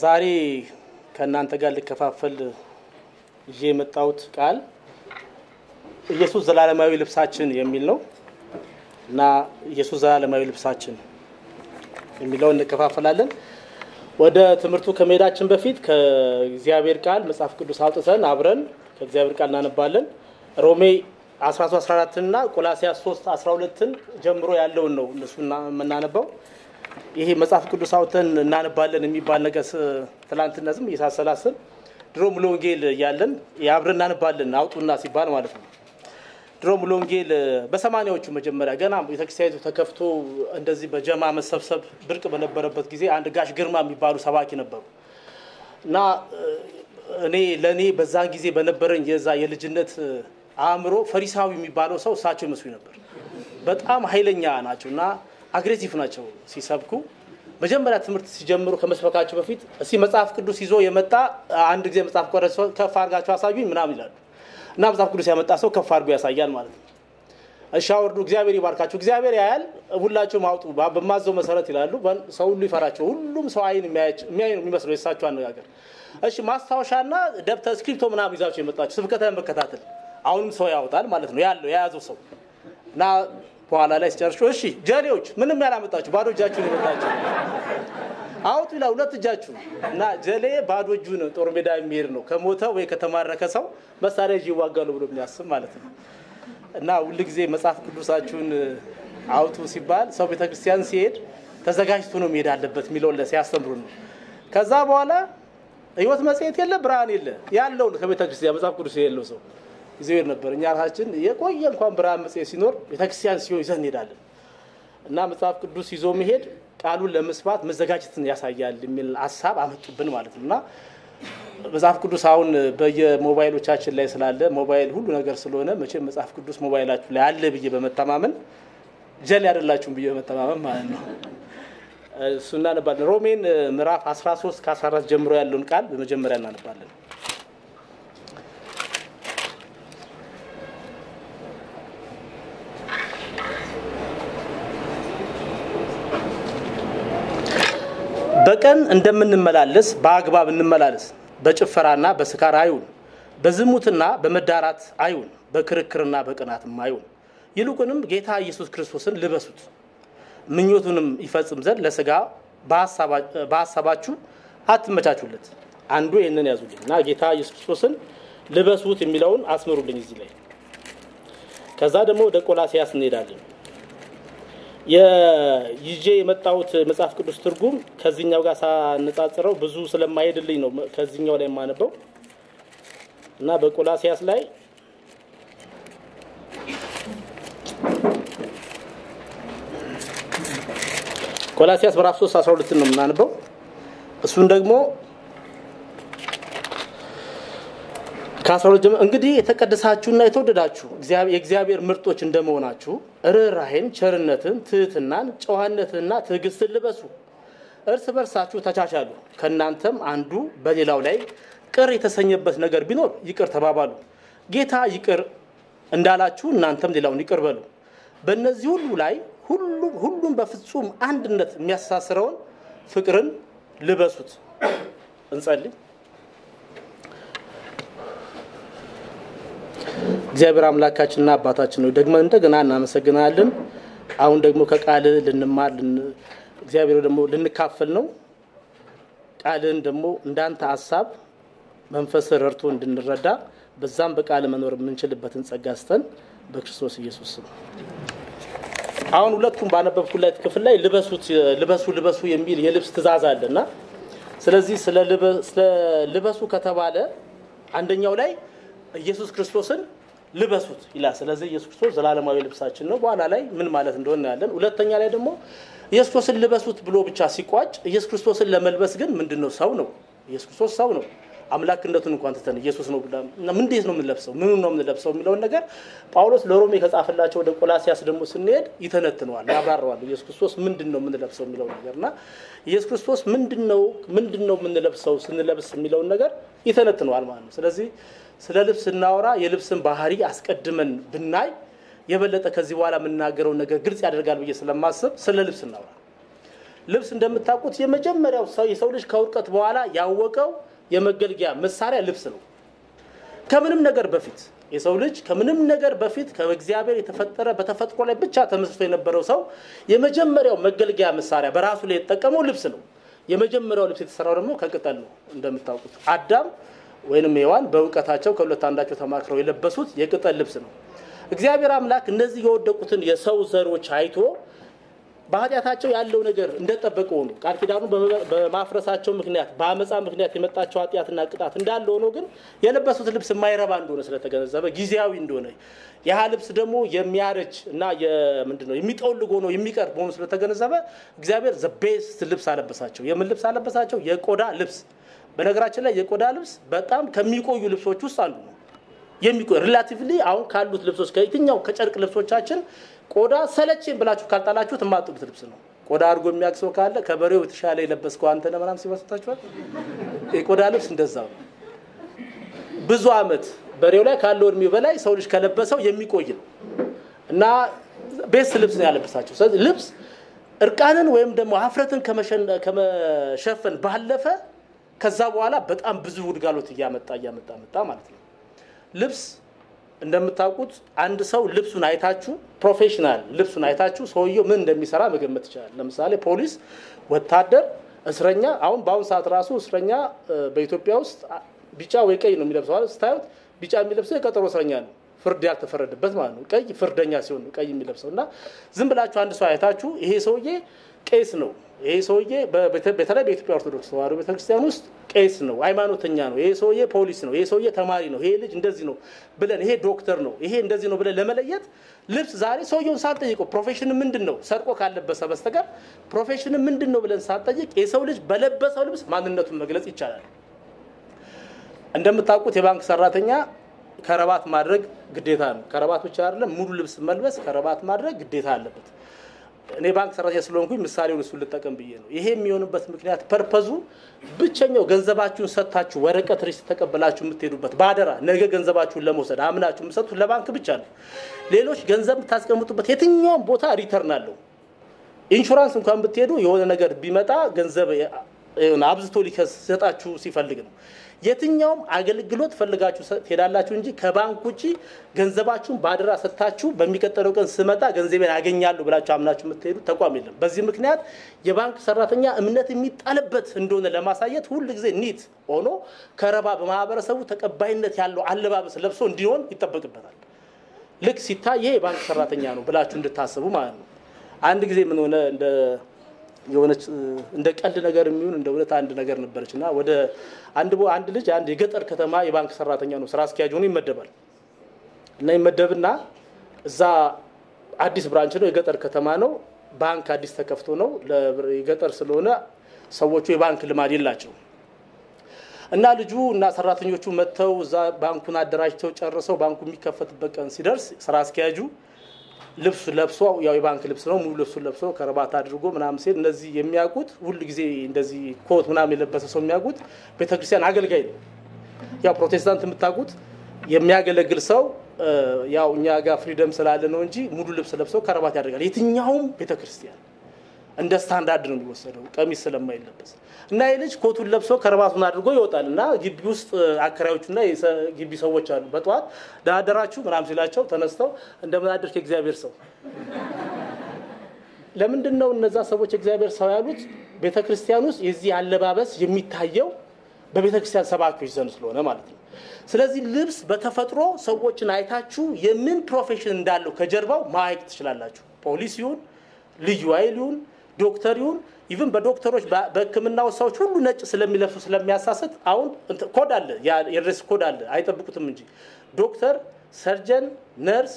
ዛሬ ከእናንተ ጋር ልከፋፈል ይዤ የመጣሁት ቃል ኢየሱስ ዘላለማዊ ልብሳችን የሚል ነው እና ኢየሱስ ዘላለማዊ ልብሳችን የሚለው እንከፋፈላለን። ወደ ትምህርቱ ከመሄዳችን በፊት ከእግዚአብሔር ቃል መጽሐፍ ቅዱስ አውጥተን አብረን ከእግዚአብሔር ቃል እናነባለን። ሮሜ 13 14 እና ቆላሲያስ 3 12ን ጀምሮ ያለውን ነው እነሱ የምናነባው። ይሄ መጽሐፍ ቅዱስ አውጥተን እናነባለን የሚባል ነገር ትላንትና ዝም እየሳሰላስል ድሮ ሙሉ ወንጌል እያለን አብረን እናነባለን አውጡና ሲባል ማለት ነው። ድሮ ሙሉ ወንጌል በሰማኒያዎቹ መጀመሪያ ገና ቤተክርስቲያኒቱ ተከፍቶ እንደዚህ በጀማ መሰብሰብ ብርቅ በነበረበት ጊዜ አንድ ጋሽ ግርማ የሚባሉ ሰባኪ ነበሩ እና እኔ ለእኔ በዛን ጊዜ በነበረኝ የዛ የልጅነት አእምሮ ፈሪሳዊ የሚባለው ሰው እሳቸው ይመስሉ ነበር። በጣም ኃይለኛ ናቸው እና አግሬሲቭ ናቸው ሲሰብኩ። መጀመሪያ ትምህርት ሲጀምሩ ከመስበካቸው በፊት እስቲ መጽሐፍ ቅዱስ ይዞ የመጣ አንድ ጊዜ መጽሐፍ ቆረስ ከፍ አድርጋቸው አሳዩኝ ምናምን ይላሉ እና መጽሐፍ ቅዱስ ያመጣ ሰው ከፍ አድርጎ ያሳያል ማለት ነው። እሺ አውርዱ፣ እግዚአብሔር ይባርካቸው፣ እግዚአብሔር ያያል፣ ሁላችሁም አውጡ በማዘው መሰረት ይላሉ። ሰው ሁሉ ይፈራቸው፣ ሁሉም ሰው አይን የሚያይ ነው የሚመስለው የእሳቸው አነጋገር። እሺ ማስታወሻና ደብተር እስክሪፕቶ ምናምን ይዛቸው የመጣቸው ስብከታ መከታተል አሁንም ሰው ያወጣል ማለት ነው ያለው የያዘው ሰው እና በኋላ ላይ ሲጨርሱ እሺ ጀሌዎች ምንም ያላመጣችሁ ባዶ እጃችሁን የመጣችሁ አውጡ ይላል ሁለት እጃችሁ እና ጀሌ ባዶ እጁን ጦር ሜዳ የሚሄድ ነው ከሞተ ወይ ከተማረከ ሰው መሳሪያ ይዤ ይዋጋሉ ብሎ የሚያስብ ማለት ነው እና ሁል ጊዜ መጽሐፍ ቅዱሳችሁን አውጡ ሲባል ሰው ቤተክርስቲያን ሲሄድ ተዘጋጅቶ ነው መሄድ አለበት የሚለውን ሲያስተምሩ ነው ከዛ በኋላ ህይወት መጽሔት የለ ብርሃን የለ ያለው ከቤተክርስቲያን መጽሐፍ ቅዱስ የሌለው ሰው ይዘው ነበር። እኛ ራሳችን የቆየ እንኳን ብርሃን መጽሔት ሲኖር ቤተክርስቲያን ሲሆን ይዘን እንሄዳለን እና መጽሐፍ ቅዱስ ይዞ መሄድ ቃሉን ለመስማት መዘጋጀትን ያሳያል የሚል ሀሳብ አመጡብን ማለት ነው እና መጽሐፍ ቅዱስ አሁን በየሞባይሎቻችን ላይ ስላለ ሞባይል ሁሉ ነገር ስለሆነ መቼም መጽሐፍ ቅዱስ ሞባይላችሁ ላይ አለ ብዬ በመተማመን ጀል ያደላችሁም ብዬ በመተማመን ማለት ነው እሱ እናነባለን። ሮሜን ምዕራፍ 13 ከ14 ጀምሮ ያለውን ቃል በመጀመሪያ እናነባለን። በቀን እንደምንመላለስ በአግባብ እንመላለስ። በጭፈራና በስካር አይሁን፣ በዝሙትና በመዳራት አይሁን፣ በክርክርና በቅናትም አይሁን። ይልቁንም ጌታ ኢየሱስ ክርስቶስን ልበሱት፣ ምኞቱንም ይፈጽም ዘንድ ለስጋ በሀሳባችሁ አትመቻቹለት። አንዱ ይህንን ያዙልኝ እና ጌታ ኢየሱስ ክርስቶስን ልበሱት የሚለውን አስምሩልኝ እዚህ ላይ። ከዛ ደግሞ ወደ ቆላሲያስ እንሄዳለን። ይዤ የመጣሁት መጽሐፍ ቅዱስ ትርጉም ከዚህኛው ጋር ሳነጻጽረው ብዙ ስለማይሄድልኝ ነው ከዚህኛው ላይ የማነበው እና በቆላሲያስ ላይ ቆላሲያስ ምዕራፍ 3 12 ነው የምናነበው። እሱን ደግሞ ከ12 ጀምሮ እንግዲህ የተቀደሳችሁና የተወደዳችሁ የእግዚአብሔር ምርጦች እንደመሆናችሁ ርኅራኄን፣ ቸርነትን፣ ትህትናን፣ ጨዋነትንና ትዕግስትን ልበሱ። እርስ በርሳችሁ ተቻቻሉ። ከእናንተም አንዱ በሌላው ላይ ቅር የተሰኘበት ነገር ቢኖር ይቅር ተባባሉ። ጌታ ይቅር እንዳላችሁ እናንተም ሌላውን ይቅር በሉ። በእነዚህ ሁሉ ላይ ሁሉም በፍጹም አንድነት የሚያስተሳስረውን ፍቅርን ልበሱት። እንጸልይ። እግዚአብሔር አምላካችንና አባታችን ነው ደግመን እንደገና እናመሰግናለን። አሁን ደግሞ ከቃል ልንማር እግዚአብሔር ደግሞ ልንካፈል ነው። ቃልን ደግሞ እንዳንተ ሀሳብ መንፈስ ረድቶ እንድንረዳ በዛም በቃል መኖር የምንችልበትን ጸጋ ስተን በክርስቶስ ኢየሱስ ስም አሁን ሁለቱም ባነበብኩለት ክፍል ላይ ልበሱት ልበሱ ልበሱ የሚል የልብስ ትእዛዝ አለ እና ስለዚህ ስለ ልበሱ ከተባለ አንደኛው ላይ ኢየሱስ ክርስቶስን ልበሱት ይላል። ስለዚህ ኢየሱስ ክርስቶስ ዘላለማዊ ልብሳችን ነው። በኋላ ላይ ምን ማለት እንደሆነ ያለን። ሁለተኛ ላይ ደግሞ ኢየሱስ ክርስቶስን ልበሱት ብሎ ብቻ ሲቋጭ ኢየሱስ ክርስቶስን ለመልበስ ግን ምንድን ነው? ሰው ነው። ኢየሱስ ክርስቶስ ሰው ነው። አምላክነቱን እንኳን ትተን ኢየሱስ ነው እንዴት ነው የምንለብሰው? ምኑ ነው የምንለብሰው የሚለውን ነገር ጳውሎስ ለሮሜ ከጻፈላቸው ወደ ቆላሲያስ ደግሞ ስንሄድ ይተነትነዋል፣ ያብራረዋል። ኢየሱስ ክርስቶስ ምንድን ነው የምንለብሰው የሚለው ነገር እና ኢየሱስ ክርስቶስ ምንድን ነው ምንድን ነው የምንለብሰው ስንለብስ የሚለውን ነገር ይተነትነዋል ማለት ነው። ስለዚህ ስለ ልብስ ስናወራ የልብስን ባህሪ አስቀድመን ብናይ የበለጠ ከዚህ በኋላ የምናገረውን ነገር ግልጽ ያደርጋል ብዬ ስለማስብ ስለ ልብስ እናወራ። ልብስ እንደምታውቁት የመጀመሪያው ሰው የሰው ልጅ ከውድቀት በኋላ ያወቀው የመገልገያ መሳሪያ ልብስ ነው። ከምንም ነገር በፊት የሰው ልጅ ከምንም ነገር በፊት ከእግዚአብሔር የተፈጠረ በተፈጥሮ ላይ ብቻ ተመስርቶ የነበረው ሰው የመጀመሪያው መገልገያ መሳሪያ በራሱ ላይ የተጠቀመው ልብስ ነው። የመጀመሪያው ልብስ የተሰራው ደግሞ ከቅጠል ነው። እንደምታውቁት አዳም ወይንም ሔዋን በእውቀታቸው ከሁለት አንዳቸው ተማክረው የለበሱት የቅጠል ልብስ ነው። እግዚአብሔር አምላክ እነዚህ የወደቁትን የሰው ዘሮች አይቶ በኃጢአታቸው ያለው ነገር እንደጠበቀ ሆኖ ቃል ኪዳኑ በማፍረሳቸው ምክንያት በአመፃ ምክንያት የመጣቸው ኃጢአትና ቅጣት እንዳለ ሆኖ ግን የለበሱት ልብስ የማይረባ እንደሆነ ስለተገነዘበ ጊዜያዊ እንደሆነ ያህ ልብስ ደግሞ የሚያረጅ እና ምንድን ነው የሚጠውልግ ሆኖ የሚቀር መሆኑ ስለተገነዘበ እግዚአብሔር ዘቤስት ልብስ አለበሳቸው። የምን ልብስ አለበሳቸው? የቆዳ ልብስ። በነገራችን ላይ የቆዳ ልብስ በጣም ከሚቆዩ ልብሶች ውስጥ አንዱ ነው። የሚቆይ ሪላቲቭሊ አሁን ካሉት ልብሶች ከየትኛው ከጨርቅ ልብሶቻችን ቆዳ ሰለቼን ብላችሁ ካልጣላችሁት የማጥሉት ልብስ ነው። ቆዳ አድርጎ የሚያውቅ ሰው ካለ ከበሬው የተሻለ የለበስከው አንተ ነህ ምናምን ሲመስላችኋል። የቆዳ ልብስ እንደዛ ነው። ብዙ አመት በሬው ላይ ካለው እድሜው በላይ ሰው ልጅ ከለበሰው የሚቆይ ነው እና ቤስ ልብስ ነው ያለበሳቸው። ስለዚህ ልብስ እርቃንን ወይም ደግሞ ሀፍረትን ከመሸፈን ባለፈ ከዛ በኋላ በጣም ብዙ ውድጋሎት እያመጣ እያመጣ መጣ ማለት ነው። ልብስ እንደምታውቁት አንድ ሰው ልብሱን አይታችሁ ፕሮፌሽናል ልብሱን አይታችሁ ሰውየው ምን እንደሚሰራ መገመት ይችላል። ለምሳሌ ፖሊስ፣ ወታደር፣ እስረኛ አሁን በአሁኑ ሰዓት ራሱ እስረኛ በኢትዮጵያ ውስጥ ቢጫ ወይ ቀይ ነው የሚለብሰው። ስታዩት ቢጫ የሚለብሰው የቀጠሮ እስረኛ ነው፣ ፍርድ ያልተፈረደበት ማለት ነው። ቀይ ፍርደኛ ሲሆን ነው ቀይ የሚለብሰው እና ዝም ብላችሁ አንድ ሰው አይታችሁ ይሄ ሰውዬ ቄስ ነው፣ ይሄ ሰውዬ በተለይ በኢትዮጵያ ኦርቶዶክስ ተዋሕዶ ቤተክርስቲያን ውስጥ ቄስ ነው፣ ሃይማኖተኛ ነው፣ ይሄ ሰውዬ ፖሊስ ነው፣ ይሄ ሰውዬ ተማሪ ነው፣ ይሄ ልጅ እንደዚህ ነው ብለን ይሄ ዶክተር ነው፣ ይሄ እንደዚህ ነው ብለን ለመለየት ልብስ ዛሬ ሰውየውን ሳንጠይቀው ፕሮፌሽን ምንድን ነው ሰርቆ ካለበሰ በስተቀር ፕሮፌሽን ምንድን ነው ብለን ሳንጠይቅ የሰው ልጅ በለበሰው ልብስ ማንነቱን መግለጽ ይቻላል። እንደምታውቁት የባንክ ሰራተኛ ከረባት ማድረግ ግዴታ ነው። ከረባት ብቻ አይደለም፣ ሙሉ ልብስ መልበስ ከረባት ማድረግ ግዴታ አለበት። እኔ ባንክ ሰራተኛ ስለሆንኩኝ ምሳሌውን እሱን ልጠቀም ብዬ ነው። ይሄ የሚሆንበት ምክንያት ፐርፐዙ ብቸኛው ገንዘባችሁን ሰጥታችሁ ወረቀት ሪስ ተቀበላችሁ የምትሄዱበት በአደራ ነገ ገንዘባችሁን ለመውሰድ አምናችሁ የምትሰጡት ለባንክ ብቻ ነው። ሌሎች ገንዘብ የምታስቀምጡበት የትኛውም ቦታ ሪተርን አለው። ኢንሹራንስ እንኳን ብትሄዱ የሆነ ነገር ቢመጣ ገንዘብ አብዝቶ ሊሰጣችሁ ሲፈልግ ነው። የትኛውም አገልግሎት ፈልጋችሁ ትሄዳላችሁ እንጂ ከባንክ ውጭ ገንዘባችሁን በአደራ ሰጥታችሁ በሚቀጥለው ቀን ስመጣ ገንዘቤን ያገኛሉ ብላችሁ አምናችሁ የምትሄዱ ተቋም የለም። በዚህ ምክንያት የባንክ ሰራተኛ እምነት የሚጣልበት እንደሆነ ለማሳየት ሁል ጊዜ ኒት ሆኖ ከረባ በማህበረሰቡ ተቀባይነት ያለው አለባበስ ለብሶ እንዲሆን ይጠበቅበታል። ልክ ሲታይ ይሄ የባንክ ሰራተኛ ነው ብላችሁ እንድታስቡ ማለት ነው። አንድ ጊዜ ምን ሆነ እንደ የሆነች እንደ ቀልድ ነገር የሚሆን እንደ እውነት አንድ ነገር ነበረች እና ወደ አንድ አንድ ልጅ አንድ የገጠር ከተማ የባንክ ሰራተኛ ነው፣ ስራ አስኪያጅ ሆኖ ይመደባል እና ይመደብና እዛ አዲስ ብራንች ነው፣ የገጠር ከተማ ነው፣ ባንክ አዲስ ተከፍቶ ነው። የገጠር ስለሆነ ሰዎቹ የባንክ ልማድ የላቸው እና ልጁ እና ሰራተኞቹ መጥተው እዛ ባንኩን አደራጅተው ጨርሰው ባንኩ የሚከፈትበት ቀን ሲደርስ ስራ አስኪያጁ ልብስ ለብሶ ያው የባንክ ልብስ ነው። ሙሉ ልብሱን ለብሶ ከረባት አድርጎ ምናምን ሲሄድ እነዚህ የሚያውቁት ሁል ጊዜ እንደዚህ ኮት ምናምን የለበሰ ሰው የሚያውቁት ቤተክርስቲያን አገልጋይ ነው። ያው ፕሮቴስታንት የምታውቁት የሚያገለግል ሰው ያው እኛ ጋር ፍሪደም ስላለ ነው እንጂ ሙሉ ልብስ ለብሰው ከረባት ያደርጋል። የትኛውም ቤተክርስቲያን እንደ ስታንዳርድ ነው የሚወሰደው ቀሚስ ስለማይለበስ እና ይህ ልጅ ኮቱን ለብሶ ከረባቱን አድርጎ ይወጣል እና ግቢ ውስጥ አከራዮቹና ግቢ ሰዎች አሉ። በጠዋት ደህና አደራችሁ ምናምን ሲላቸው ተነስተው እንደምን አደርክ የእግዚአብሔር ሰው። ለምንድን ነው እነዛ ሰዎች የእግዚአብሔር ሰው ያሉት? ቤተ ክርስቲያን ውስጥ የዚህ አለባበስ የሚታየው በቤተ ክርስቲያን ሰባኪዎች ዘንድ ስለሆነ ማለት ነው። ስለዚህ ልብስ በተፈጥሮ ሰዎችን አይታችሁ የምን ፕሮፌሽን እንዳለው ከጀርባው ማየት ትችላላችሁ። ፖሊስ ይሁን ልዩ ኃይል ይሁን ዶክተር ይሁን ኢቭን በዶክተሮች በሕክምናው ሰዎች ሁሉ ነጭ ስለሚለብሱ ስለሚያሳስት አሁን ኮድ አለ፣ የድሬስ ኮድ አለ፣ አይጠብቁትም እንጂ ዶክተር፣ ሰርጀን፣ ነርስ፣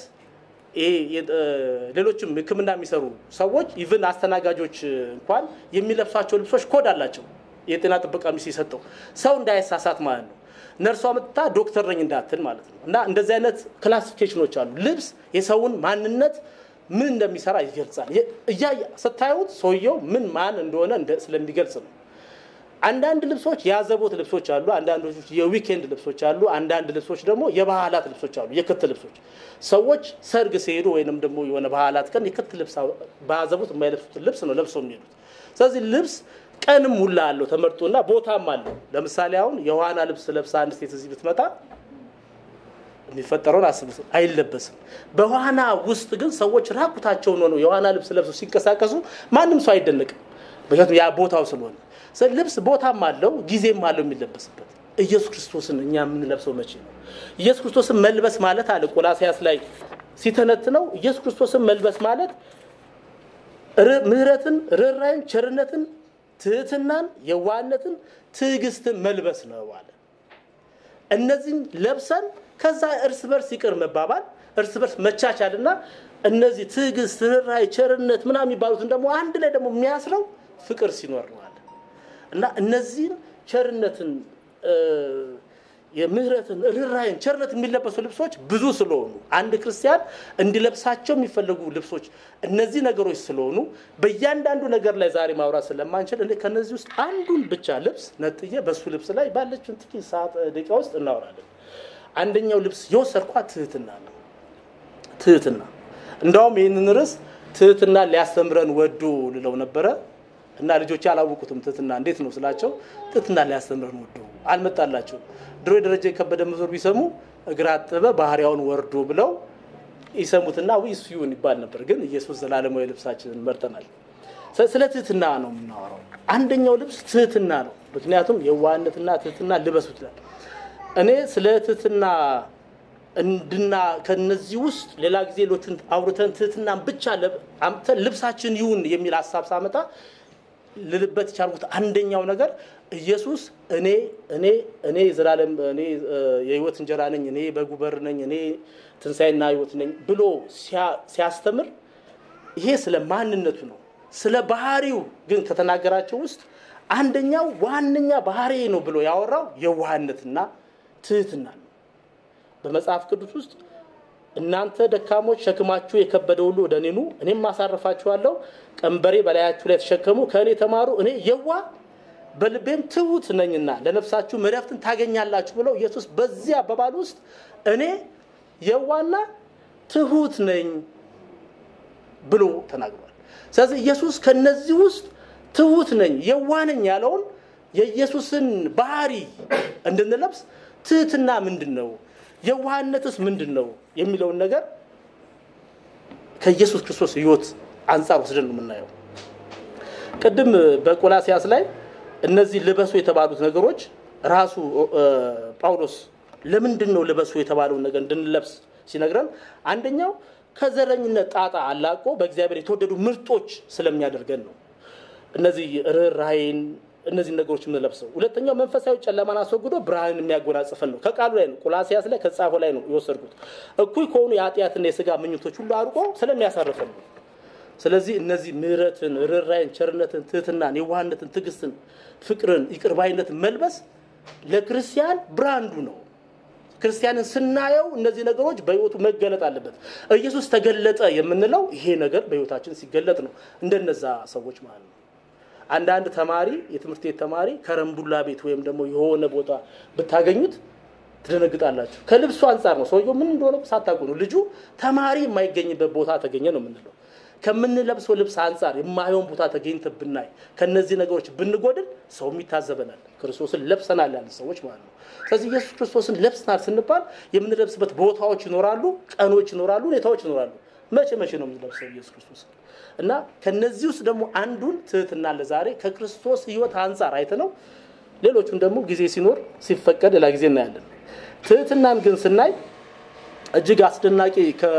ሌሎችም ሕክምና የሚሰሩ ሰዎች ኢቭን አስተናጋጆች እንኳን የሚለብሷቸው ልብሶች ኮድ አላቸው። የጤና ጥበቃ ሚኒስቴር የሰጠው ሰው እንዳይሳሳት ማለት ነው። ነርሷ መጥታ ዶክተር ነኝ እንዳትል ማለት ነው። እና እንደዚህ አይነት ክላሲፊኬሽኖች አሉ። ልብስ የሰውን ማንነት ምን እንደሚሰራ ይገልጻል። እያ ስታዩት ሰውየው ምን ማን እንደሆነ ስለሚገልጽ ነው። አንዳንድ ልብሶች የአዘቦት ልብሶች አሉ። አንዳንዶች የዊኬንድ ልብሶች አሉ። አንዳንድ ልብሶች ደግሞ የባህላት ልብሶች አሉ። የክት ልብሶች ሰዎች ሰርግ ሲሄዱ ወይንም ደግሞ የሆነ ባህላት ቀን የክት ልብስ በአዘቦት የማይለብሱትን ልብስ ነው ለብሰው የሚሄዱት። ስለዚህ ልብስ ቀንም ሁላ አለው ተመርጦና ቦታም አለው። ለምሳሌ አሁን የዋና ልብስ ለብሳ አንድ ሴት እዚህ ብትመጣ የሚፈጠረውን አስቡት፣ አይለበስም። በዋና ውስጥ ግን ሰዎች ራቁታቸውን ሆነው የዋና ልብስ ለብሰው ሲንቀሳቀሱ ማንም ሰው አይደነቅም። ምክንያቱም ያ ቦታው ስለሆነ ልብስ ቦታም አለው ጊዜም አለው የሚለበስበት። ኢየሱስ ክርስቶስን እኛ የምንለብሰው መቼ ነው? ኢየሱስ ክርስቶስን መልበስ ማለት አለ ቆላሲያስ ላይ ሲተነትነው ኢየሱስ ክርስቶስን መልበስ ማለት ምሕረትን፣ ርኅራኄን፣ ቸርነትን፣ ትህትናን፣ የዋህነትን፣ ትዕግስትን መልበስ ነው አለ። እነዚህን ለብሰን ከዛ እርስ በርስ ይቅር መባባል፣ እርስ በርስ መቻቻልና እነዚህ ትዕግስት፣ ርኅራኄ፣ ቸርነት ምናምን የሚባሉትን ደግሞ አንድ ላይ ደግሞ የሚያስረው ፍቅር ሲኖር ነው አለ እና እነዚህን ቸርነትን የምህረትን ርኅራኄን ቸርነት የሚለበሱ ልብሶች ብዙ ስለሆኑ አንድ ክርስቲያን እንዲለብሳቸው የሚፈለጉ ልብሶች እነዚህ ነገሮች ስለሆኑ በእያንዳንዱ ነገር ላይ ዛሬ ማውራት ስለማንችል እኔ ከነዚህ ውስጥ አንዱን ብቻ ልብስ ነጥዬ በሱ ልብስ ላይ ባለችን ጥቂት ሰዓት ደቂቃ ውስጥ እናወራለን። አንደኛው ልብስ የወሰድኳት ትህትና ነው። ትህትና እንደውም ይህንን ርዕስ ትህትና ሊያስተምረን ወዶ ልለው ነበረ እና ልጆች አላወቁትም። ትህትና እንዴት ነው ስላቸው ትህትና ሊያስተምረን ወዶ አልመጣላቸውም። ድሮ የደረጃ የከበደ መዞር ቢሰሙ እግር አጠበ ባህሪያውን ወርዶ ብለው ይሰሙትና ዊ እሱ ይሁን ይባል ነበር። ግን ኢየሱስ ዘላለማዊ ልብሳችንን መርጠናል። ስለ ትህትና ነው የምናወራው። አንደኛው ልብስ ትህትና ነው። ምክንያቱም የዋህነትና ትህትና ልበሱ ይላል። እኔ ስለ ትህትና እንድና ከነዚህ ውስጥ ሌላ ጊዜ ሌሎቹን አውርተን ትህትናን ብቻ አምጥተን ልብሳችን ይሁን የሚል ሀሳብ ሳመጣ ልልበት የቻልኩት አንደኛው ነገር ኢየሱስ እኔ እኔ እኔ ዘላለም እኔ የህይወት እንጀራ ነኝ፣ እኔ በጉ በር ነኝ፣ እኔ ትንሣኤና ህይወት ነኝ ብሎ ሲያስተምር ይሄ ስለ ማንነቱ ነው። ስለ ባህሪው ግን ከተናገራቸው ውስጥ አንደኛው ዋነኛ ባህሪ ነው ብሎ ያወራው የዋህነትና ትህትና ነው። በመጽሐፍ ቅዱስ ውስጥ እናንተ ደካሞች ሸክማችሁ የከበደ ሁሉ ወደ እኔ ኑ እኔም አሳርፋችኋለሁ፣ ቀንበሬ በላያችሁ ላይ ተሸከሙ፣ ከእኔ ተማሩ፣ እኔ የዋ በልቤም ትሁት ነኝና ለነፍሳችሁ መረፍትን ታገኛላችሁ ብለው ኢየሱስ በዚህ አባባል ውስጥ እኔ የዋና ትሁት ነኝ ብሎ ተናግሯል። ስለዚህ ኢየሱስ ከነዚህ ውስጥ ትሁት ነኝ የዋ ነኝ ያለውን የኢየሱስን ባህሪ እንድንለብስ ትህትና ምንድን ነው የዋህነትስ ምንድን ነው የሚለውን ነገር ከኢየሱስ ክርስቶስ ህይወት አንጻር ወስደን ነው የምናየው። ቅድም በቆላሲያስ ላይ እነዚህ ልበሱ የተባሉት ነገሮች ራሱ ጳውሎስ ለምንድን ነው ልበሱ የተባለውን ነገር እንድንለብስ ሲነግረን አንደኛው ከዘረኝነት ጣጣ አላቆ በእግዚአብሔር የተወደዱ ምርጦች ስለሚያደርገን ነው። እነዚህ ርኅራኄን እነዚህ ነገሮች የምንለብሰው። ሁለተኛው መንፈሳዊ ጨለማን አስወግዶ ብርሃንን የሚያጎናጽፈን ነው። ከቃሉ ላይ ነው፣ ቆላሲያስ ላይ ከጻፈው ላይ ነው የወሰድኩት። እኩይ ከሆኑ የኃጢአትና የስጋ ምኞቶች ሁሉ አርቆ ስለሚያሳርፈን ነው። ስለዚህ እነዚህ ምሕረትን፣ ርኅራኄን፣ ቸርነትን፣ ትህትናን፣ የዋህነትን፣ ትዕግስትን፣ ፍቅርን፣ ይቅርባይነትን መልበስ ለክርስቲያን ብራንዱ ነው። ክርስቲያንን ስናየው እነዚህ ነገሮች በህይወቱ መገለጥ አለበት። ኢየሱስ ተገለጠ የምንለው ይሄ ነገር በህይወታችን ሲገለጥ ነው። እንደነዛ ሰዎች ማለት ነው። አንዳንድ ተማሪ የትምህርት ቤት ተማሪ ከረምቡላ ቤት ወይም ደግሞ የሆነ ቦታ ብታገኙት ትደነግጣላችሁ። ከልብሱ አንጻር ነው። ሰውየው ምን እንደሆነ ሳታውቁ ነው። ልጁ ተማሪ የማይገኝበት ቦታ ተገኘ ነው የምንለው። ከምንለብሰው ልብስ አንጻር የማይሆን ቦታ ተገኝተ ብናይ ከነዚህ ነገሮች ብንጎድል ሰውም ይታዘበናል። ክርስቶስን ለብሰናል ያለ ሰዎች ማለት ነው። ስለዚህ ኢየሱስ ክርስቶስን ለብሰናል ስንባል የምንለብስበት ቦታዎች ይኖራሉ፣ ቀኖች ይኖራሉ፣ ሁኔታዎች ይኖራሉ። መቼ መቼ ነው የምንለብሰው ኢየሱስ ክርስቶስ? እና ከነዚህ ውስጥ ደግሞ አንዱን ትህትና ለዛሬ ከክርስቶስ ህይወት አንጻር አይተነው ሌሎቹን ደግሞ ጊዜ ሲኖር ሲፈቀድ ሌላ ጊዜ እናያለን። ትህትናን ግን ስናይ እጅግ አስደናቂ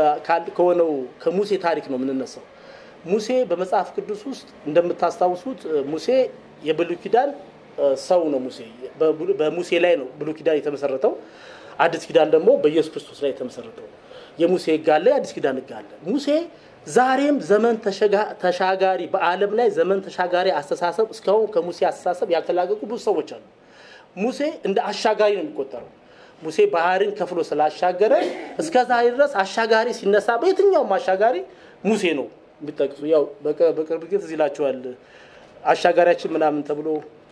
ከሆነው ከሙሴ ታሪክ ነው የምንነሳው። ሙሴ በመጽሐፍ ቅዱስ ውስጥ እንደምታስታውሱት ሙሴ የብሉይ ኪዳን ሰው ነው። ሙሴ በሙሴ ላይ ነው ብሉይ ኪዳን የተመሰረተው። አዲስ ኪዳን ደግሞ በኢየሱስ ክርስቶስ ላይ የተመሰረተው። የሙሴ ህግ አለ፣ የአዲስ ኪዳን ህግ አለ። ሙሴ ዛሬም ዘመን ተሻጋሪ በዓለም ላይ ዘመን ተሻጋሪ አስተሳሰብ እስካሁን ከሙሴ አስተሳሰብ ያልተላቀቁ ብዙ ሰዎች አሉ። ሙሴ እንደ አሻጋሪ ነው የሚቆጠረው። ሙሴ ባህርን ከፍሎ ስላሻገረ እስከ ዛሬ ድረስ አሻጋሪ ሲነሳ በየትኛውም አሻጋሪ ሙሴ ነው የሚጠቅሱ። ያው በቅርብ ጊዜ ትዝ ይላችኋል አሻጋሪያችን ምናምን ተብሎ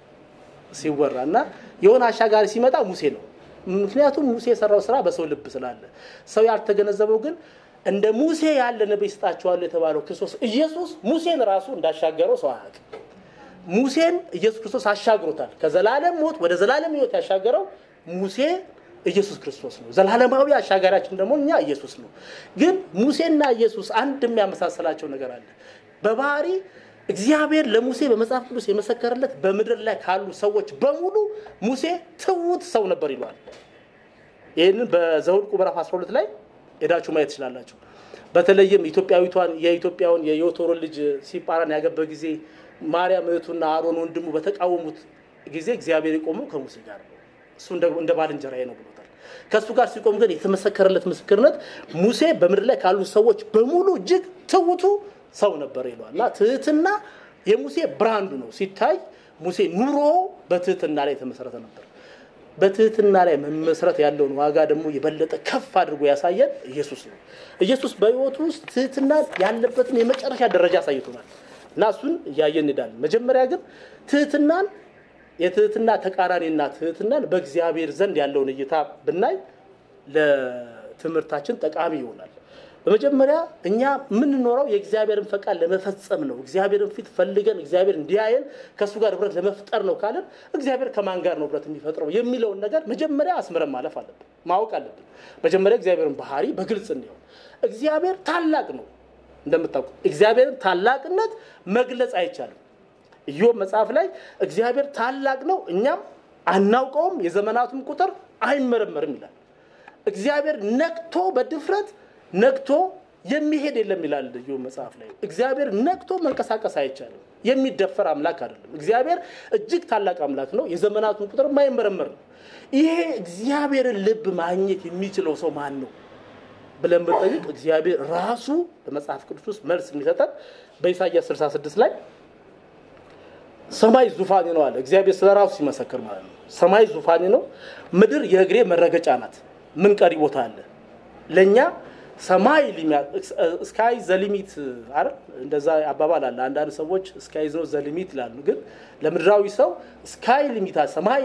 ሲወራ እና የሆነ አሻጋሪ ሲመጣ ሙሴ ነው። ምክንያቱም ሙሴ የሰራው ስራ በሰው ልብ ስላለ። ሰው ያልተገነዘበው ግን እንደ ሙሴ ያለ ነቢይ ስጣቸዋለሁ የተባለው ክርስቶስ ኢየሱስ ሙሴን ራሱ እንዳሻገረው ሰው አያውቅም። ሙሴን ኢየሱስ ክርስቶስ አሻግሮታል። ከዘላለም ሞት ወደ ዘላለም ሕይወት ያሻገረው ሙሴ ኢየሱስ ክርስቶስ ነው። ዘላለማዊ አሻጋሪያችን ደግሞ እኛ ኢየሱስ ነው። ግን ሙሴና ኢየሱስ አንድ የሚያመሳሰላቸው ነገር አለ። በባህሪ እግዚአብሔር ለሙሴ በመጽሐፍ ቅዱስ የመሰከረለት በምድር ላይ ካሉ ሰዎች በሙሉ ሙሴ ትውት ሰው ነበር ይለዋል። ይህንን በዘኍልቍ ምዕራፍ 12 ላይ ሄዳችሁ ማየት ትችላላችሁ። በተለይም ኢትዮጵያዊቷን የኢትዮጵያውን የዮቶሮን ልጅ ሲጳራን ያገባ ጊዜ ማርያም እህቱና አሮን ወንድሙ በተቃወሙት ጊዜ እግዚአብሔር የቆመው ከሙሴ ጋር ነው። እሱ እንደ ባልንጀራዬ ነው ብሎታል። ከእሱ ጋር ሲቆም ግን የተመሰከረለት ምስክርነት ሙሴ በምድር ላይ ካሉ ሰዎች በሙሉ እጅግ ትውቱ ሰው ነበር ይለዋል እና ትህትና የሙሴ ብራንዱ ነው። ሲታይ ሙሴ ኑሮ በትህትና ላይ የተመሰረተ ነበር። በትህትና ላይ መመስረት ያለውን ዋጋ ደግሞ የበለጠ ከፍ አድርጎ ያሳየን ኢየሱስ ነው። ኢየሱስ በሕይወቱ ውስጥ ትህትና ያለበትን የመጨረሻ ደረጃ አሳይቶናል እና እሱን እያየን እንሄዳለን። መጀመሪያ ግን ትህትናን የትህትና ተቃራኒና ትህትናን በእግዚአብሔር ዘንድ ያለውን እይታ ብናይ ለትምህርታችን ጠቃሚ ይሆናል። በመጀመሪያ እኛ የምንኖረው የእግዚአብሔርን ፈቃድ ለመፈጸም ነው። እግዚአብሔርን ፊት ፈልገን እግዚአብሔር እንዲያየን ከእሱ ጋር ህብረት ለመፍጠር ነው ካለን እግዚአብሔር ከማን ጋር ነው ህብረት የሚፈጥረው የሚለውን ነገር መጀመሪያ አስምረን ማለፍ አለብን፣ ማወቅ አለብን። መጀመሪያ እግዚአብሔርን ባህሪ በግልጽ እንዲሆን እግዚአብሔር ታላቅ ነው። እንደምታውቁ እግዚአብሔርን ታላቅነት መግለጽ አይቻልም። ኢዮብ መጽሐፍ ላይ እግዚአብሔር ታላቅ ነው፣ እኛም አናውቀውም፣ የዘመናቱም ቁጥር አይመረመርም ይላል። እግዚአብሔር ነቅቶ በድፍረት ነቅቶ የሚሄድ የለም ይላል ኢዮብ መጽሐፍ ላይ። እግዚአብሔር ነቅቶ መንቀሳቀስ አይቻልም። የሚደፈር አምላክ አይደለም። እግዚአብሔር እጅግ ታላቅ አምላክ ነው። የዘመናቱን ቁጥር የማይመረመር ነው። ይሄ እግዚአብሔርን ልብ ማግኘት የሚችለው ሰው ማን ነው ብለን ብንጠይቅ እግዚአብሔር ራሱ በመጽሐፍ ቅዱስ ውስጥ መልስ የሚሰጠን በኢሳይያስ 66 ላይ ሰማይ ዙፋኔ ነው አለ። እግዚአብሔር ስለ ራሱ ሲመሰክር ማለት ነው። ሰማይ ዙፋኔ ነው፣ ምድር የእግሬ መረገጫ ናት። ምን ቀሪ ቦታ አለ ለእኛ ሰማይ ስካይ ዘሊሚት አይደል? እንደዛ አባባል አለ። አንዳንድ ሰዎች ስካይ ነው ዘሊሚት ይላሉ። ግን ለምድራዊ ሰው ስካይ ሊሚታ ሰማይ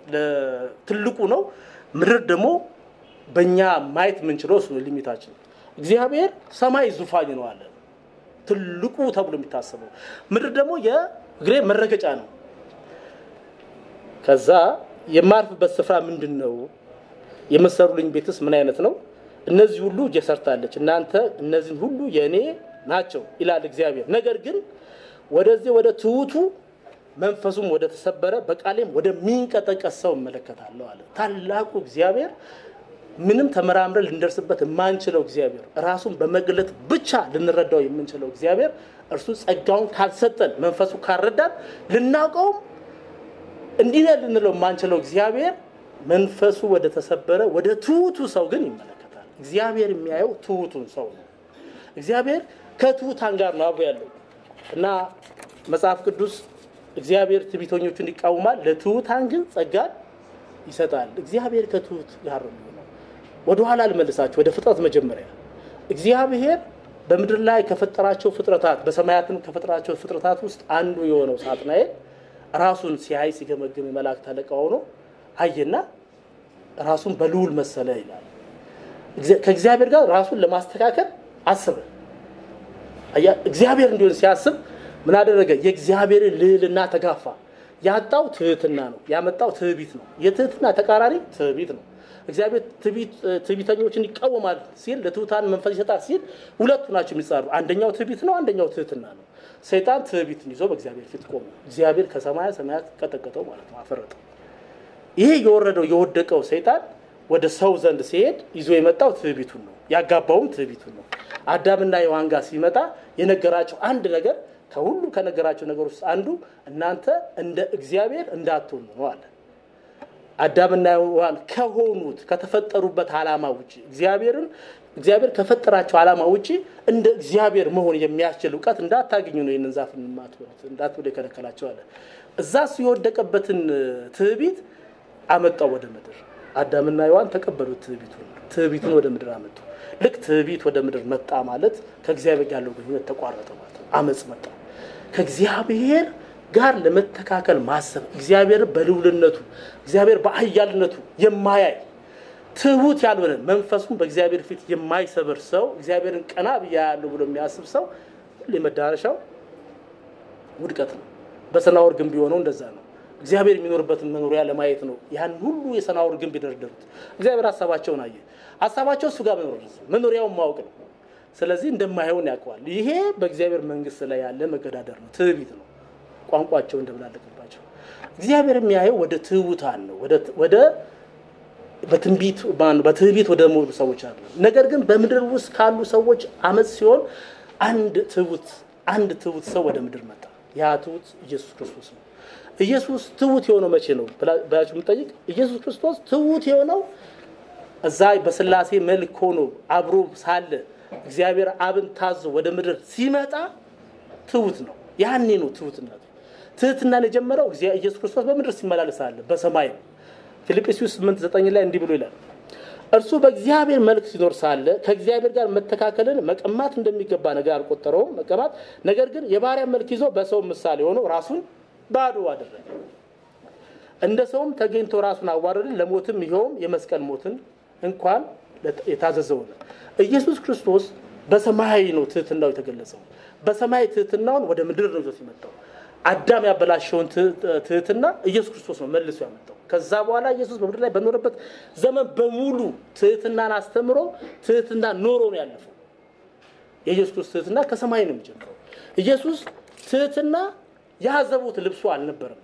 ትልቁ ነው፣ ምድር ደግሞ በእኛ ማየት የምንችለው እሱ ሊሚታችን። እግዚአብሔር ሰማይ ዙፋኝ ነው አለ፣ ትልቁ ተብሎ የሚታሰበው ምድር ደግሞ የእግሬ መረገጫ ነው። ከዛ የማርፍበት ስፍራ ምንድን ነው? የመሰሩልኝ ቤትስ ምን አይነት ነው? እነዚህ ሁሉ እጄ ሰርታለች፣ እናንተ እነዚህን ሁሉ የእኔ ናቸው ይላል እግዚአብሔር። ነገር ግን ወደዚህ ወደ ትሑቱ መንፈሱም ወደ ተሰበረ በቃሌም ወደሚንቀጠቀጥ ሰው እመለከታለሁ አለ። ታላቁ እግዚአብሔር ምንም ተመራምረን ልንደርስበት የማንችለው እግዚአብሔር ራሱን በመግለጥ ብቻ ልንረዳው የምንችለው እግዚአብሔር እርሱ ጸጋውን ካልሰጠን መንፈሱ ካልረዳን ልናውቀውም እንዲህ ነህ ልንለው የማንችለው እግዚአብሔር መንፈሱ ወደ ተሰበረ ወደ ትሑቱ ሰው ግን ይመለከታል። እግዚአብሔር የሚያየው ትሑቱን ሰው ነው። እግዚአብሔር ከትሑታን ጋር ነው አብሮ ያለው እና መጽሐፍ ቅዱስ እግዚአብሔር ትዕቢተኞቹን ይቃወማል፣ ለትሑታን ግን ጸጋን ይሰጣል። እግዚአብሔር ከትሑት ጋር ነው የሚሆነው። ወደኋላ ልመልሳቸው ወደ ፍጥረት መጀመሪያ እግዚአብሔር በምድር ላይ ከፈጠራቸው ፍጥረታት በሰማያትም ከፈጠራቸው ፍጥረታት ውስጥ አንዱ የሆነው ሳጥናኤል ራሱን ሲያይ ሲገመግም የመላእክት አለቃ ሆኖ አየና ራሱን በልዑል መሰለ ይላል። ከእግዚአብሔር ጋር ራሱን ለማስተካከል አስበ። እግዚአብሔር እንዲሆን ሲያስብ ምን አደረገ? የእግዚአብሔርን ልዕልና ተጋፋ። ያጣው ትህትና ነው፣ ያመጣው ትዕቢት ነው። የትህትና ተቃራኒ ትዕቢት ነው። እግዚአብሔር ትዕቢተኞችን ይቃወማል ሲል ለትሑታን መንፈስ ይሰጣል ሲል ሁለቱ ናቸው የሚጻሩ። አንደኛው ትዕቢት ነው፣ አንደኛው ትህትና ነው። ሰይጣን ትዕቢትን ይዞ በእግዚአብሔር ፊት ቆመ። እግዚአብሔር ከሰማያ ሰማያት ቀጠቀጠው ማለት ነው፣ አፈረጠው። ይሄ የወረደው የወደቀው ሰይጣን ወደ ሰው ዘንድ ሲሄድ ይዞ የመጣው ትዕቢቱን ነው፣ ያጋባውም ትዕቢቱን ነው። አዳምና ሔዋን ጋር ሲመጣ የነገራቸው አንድ ነገር ከሁሉ ከነገራቸው ነገሮች ውስጥ አንዱ እናንተ እንደ እግዚአብሔር እንዳትሆኑ ነው አለ። አዳምና ሔዋን ከሆኑት ከተፈጠሩበት ዓላማ ውጭ እግዚአብሔርን እግዚአብሔር ከፈጠራቸው ዓላማ ውጭ እንደ እግዚአብሔር መሆን የሚያስችል እውቀት እንዳታገኙ ነው ይህንን ዛፍ የማትበሉት እንዳትበሉ የከለከላቸው አለ። እዛ የወደቀበትን ትዕቢት አመጣው ወደ ምድር። አዳምና ሔዋን ተቀበሉት ትዕቢቱን ትዕቢቱን ወደ ምድር አመጡ። ልክ ትዕቢት ወደ ምድር መጣ ማለት ከእግዚአብሔር ጋር ያለው ግንኙነት ተቋረጠ ማለት ነው። አመፅ መጣ። ከእግዚአብሔር ጋር ለመተካከል ማሰብ እግዚአብሔር በልዑልነቱ እግዚአብሔር በኃያልነቱ የማያይ ትሁት ያልሆነ መንፈሱን በእግዚአብሔር ፊት የማይሰብር ሰው እግዚአብሔርን ቀና ብያ ያለው ብሎ የሚያስብ ሰው ሁሌ መዳረሻው ውድቀት ነው። በሰናወር ግንብ የሆነው እንደዛ ነው። እግዚአብሔር የሚኖርበትን መኖሪያ ለማየት ነው ያን ሁሉ የሰናወር ግንብ የደረደሩት። እግዚአብሔር ሀሳባቸውን አየ። ሀሳባቸው እሱ ጋር መኖር መኖሪያውን ማወቅ ነው። ስለዚህ እንደማይሆን ያውቀዋል። ይሄ በእግዚአብሔር መንግስት ላይ ያለ መገዳደር ነው፣ ትዕቢት ነው። ቋንቋቸው እንደብላለቅባቸው እግዚአብሔር የሚያየው ወደ ትሑታን ነው ወደ በትንቢት በትዕቢት ወደ ሞሉ ሰዎች አለ። ነገር ግን በምድር ውስጥ ካሉ ሰዎች አመፅ ሲሆን አንድ ትሑት አንድ ትሑት ሰው ወደ ምድር መጣ። ያ ትሑት ኢየሱስ ክርስቶስ ነው። ኢየሱስ ትሑት የሆነው መቼ ነው ብላችሁ የምጠይቅ ኢየሱስ ክርስቶስ ትሑት የሆነው እዛ በስላሴ መልክ ሆኖ አብሮ ሳለ እግዚአብሔር አብን ታዞ ወደ ምድር ሲመጣ ትሑት ነው። ያኔ ነው ትሑትነቱ። ትህትናን የጀመረው ኢየሱስ ክርስቶስ በምድር ሲመላለስ አለ በሰማይ ነው። ፊልጵስዩስ 8 9 ላይ እንዲህ ብሎ ይላል እርሱ በእግዚአብሔር መልክ ሲኖር ሳለ ከእግዚአብሔር ጋር መተካከልን መቀማት እንደሚገባ ነገር አልቆጠረውም መቀማት ነገር ግን የባሪያ መልክ ይዞ በሰው ምሳሌ ሆኖ ራሱን ባዶ አደረገ እንደ ሰውም ተገኝቶ ራሱን አዋረደ ለሞትም ይኸውም የመስቀል ሞትን እንኳን የታዘዘው ነው ኢየሱስ ክርስቶስ በሰማያዊ ነው ትህትናው የተገለጸው በሰማይ ትህትናውን ወደ ምድር ነው ይዞት የመጣው አዳም ያበላሸውን ትህትና ኢየሱስ ክርስቶስ ነው መልሶ ያመጣው ከዛ በኋላ ኢየሱስ በምድር ላይ በኖረበት ዘመን በሙሉ ትህትናን አስተምሮ ትህትና ኖሮ ነው ያለፈው የኢየሱስ ክርስቶስ ትህትና ከሰማይ ነው የሚጀምረው ኢየሱስ ትህትና ያዘቡት ልብሱ አልነበረም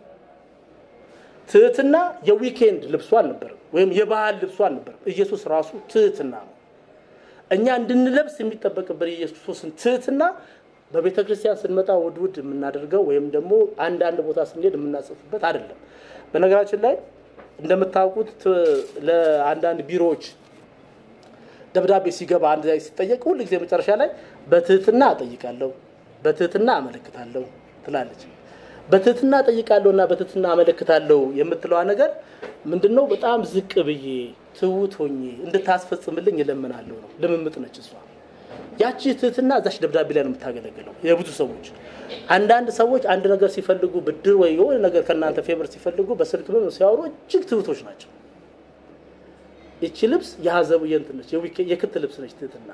ትህትና የዊኬንድ ልብሱ አልነበረም ወይም የባህል ልብሱ አልነበረም ኢየሱስ ራሱ ትህትና ነው እኛ እንድንለብስ የሚጠበቅበት የኢየሱስ ክርስቶስን ትህትና በቤተ ክርስቲያን ስንመጣ ውድ ውድ የምናደርገው ወይም ደግሞ አንዳንድ ቦታ ስንሄድ የምናጽፍበት አይደለም በነገራችን ላይ እንደምታውቁት ለአንዳንድ ቢሮዎች ደብዳቤ ሲገባ አንድ ላይ ሲጠየቅ ሁል ጊዜ መጨረሻ ላይ በትህትና እጠይቃለሁ በትህትና አመለክታለሁ ትላለች በትህትና እጠይቃለሁ እና በትህትና አመለክታለሁ የምትለዋ ነገር ምንድነው በጣም ዝቅ ብዬ ትውት ሆኜ እንድታስፈጽምልኝ እለምናለሁ ነው ልምምጥ ነች እሷ ያቺ ትህትና እዛች ደብዳቤ ላይ ነው የምታገለግለው የብዙ ሰዎች አንዳንድ ሰዎች አንድ ነገር ሲፈልጉ ብድር ወይ የሆነ ነገር ከእናንተ ፌቨር ሲፈልጉ በስልክ ምን ሲያወሩ እጅግ ትሁቶች ናቸው ይቺ ልብስ የሀዘቡ የንትን ነች የክት ልብስ ነች ትህትና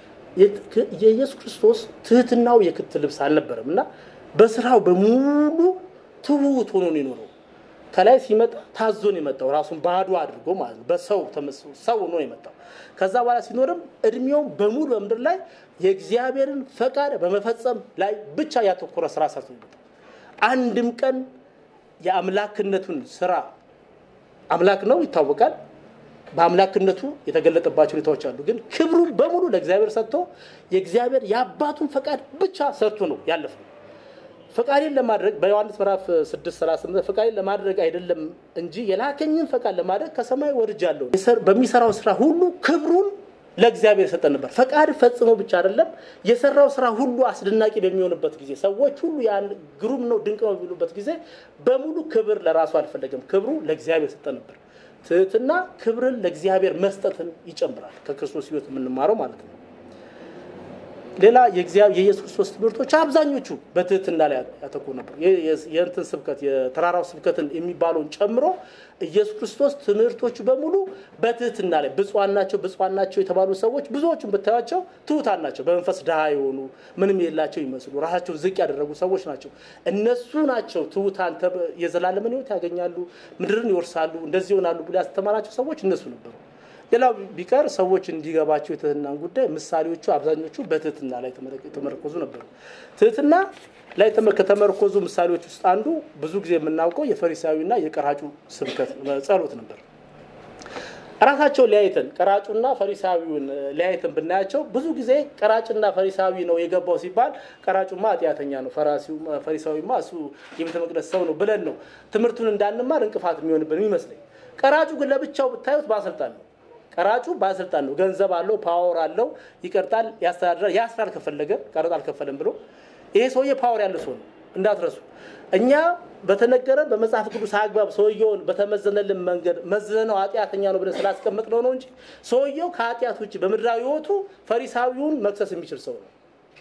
የኢየሱስ ክርስቶስ ትህትናው የክት ልብስ አልነበረም እና በስራው በሙሉ ትሁት ሆኖ ነው የኖረው ከላይ ሲመጣ ታዞ ነው የመጣው ራሱን ባዶ አድርጎ ማለት ነው በሰው ተመስሎ ሰው ሆኖ ነው የመጣው ከዛ በኋላ ሲኖርም እድሜውን በሙሉ በምድር ላይ የእግዚአብሔርን ፈቃድ በመፈጸም ላይ ብቻ ያተኮረ ስራ ሰርቶ ይመጣል አንድም ቀን የአምላክነቱን ስራ አምላክ ነው ይታወቃል በአምላክነቱ የተገለጠባቸው ሁኔታዎች አሉ ግን ክብሩን በሙሉ ለእግዚአብሔር ሰጥቶ የእግዚአብሔር የአባቱን ፈቃድ ብቻ ሰርቶ ነው ያለፈው ፈቃዴን ለማድረግ በዮሐንስ ምዕራፍ 6 38 ፈቃዴን ለማድረግ አይደለም እንጂ የላከኝን ፈቃድ ለማድረግ ከሰማይ ወርጃለሁ በሚሰራው ስራ ሁሉ ክብሩን ለእግዚአብሔር ሰጠ ነበር ፈቃድ ፈጽሞ ብቻ አይደለም የሰራው ስራ ሁሉ አስደናቂ በሚሆንበት ጊዜ ሰዎች ሁሉ ያን ግሩም ነው ድንቅ ነው የሚሉበት ጊዜ በሙሉ ክብር ለራሱ አልፈለገም ክብሩ ለእግዚአብሔር ሰጠ ነበር ትህትና ክብርን ለእግዚአብሔር መስጠትን ይጨምራል ከክርስቶስ ህይወት የምንማረው ማለት ነው ሌላ የኢየሱስ ክርስቶስ ትምህርቶች አብዛኞቹ በትህትና ላይ ያተኮሩ ነበር የእንትን ስብከት የተራራው ስብከትን የሚባለውን ጨምሮ ኢየሱስ ክርስቶስ ትምህርቶቹ በሙሉ በትህትና ላይ ብፁዓን ናቸው ብፁዓን ናቸው የተባሉ ሰዎች ብዙዎቹን ብታያቸው ትሁታን ናቸው በመንፈስ ድሃ የሆኑ ምንም የላቸው ይመስሉ ራሳቸው ዝቅ ያደረጉ ሰዎች ናቸው እነሱ ናቸው ትሁታን የዘላለምን ህይወት ያገኛሉ ምድርን ይወርሳሉ እንደዚህ ይሆናሉ ብሎ ያስተማራቸው ሰዎች እነሱ ነበሩ ሌላው ቢቀር ሰዎች እንዲገባቸው የትህትናን ጉዳይ ምሳሌዎቹ አብዛኞቹ በትህትና ላይ የተመረኮዙ ነበሩ ትህትና ላይ ከተመረኮዙ ምሳሌዎች ውስጥ አንዱ ብዙ ጊዜ የምናውቀው የፈሪሳዊና የቀራጩ ስብከት ጸሎት ነበር ራሳቸው ሊያይተን ቀራጩና ፈሪሳዊውን ሊያይተን ብናያቸው ብዙ ጊዜ ቀራጭና ፈሪሳዊ ነው የገባው ሲባል ቀራጩማ ኃጢአተኛ ነው ፈሪሳዊማ እሱ የቤተ መቅደስ ሰው ነው ብለን ነው ትምህርቱን እንዳንማር እንቅፋት የሚሆንብን ይመስለኝ ቀራጩ ግን ለብቻው ብታዩት ባሰልጣን ነው ቀራጩ ባለስልጣን ነው ገንዘብ አለው ፓወር አለው ይቀርጣል ያስተዳድራል ያስራል ከፈለገ ቀረጥ አልከፈለም ብሎ ይሄ ሰውዬ ፓወር ያለ ሰው ነው እንዳትረሱ እኛ በተነገረን በመጽሐፍ ቅዱስ አግባብ ሰውየውን በተመዘነልን መንገድ መዝነው ኃጢአተኛ ነው ብለን ስላስቀምጥ ነው ነው እንጂ ሰውየው ከኃጢአት ውጭ በምድራዊ ህይወቱ ፈሪሳዊውን መክሰስ የሚችል ሰው ነው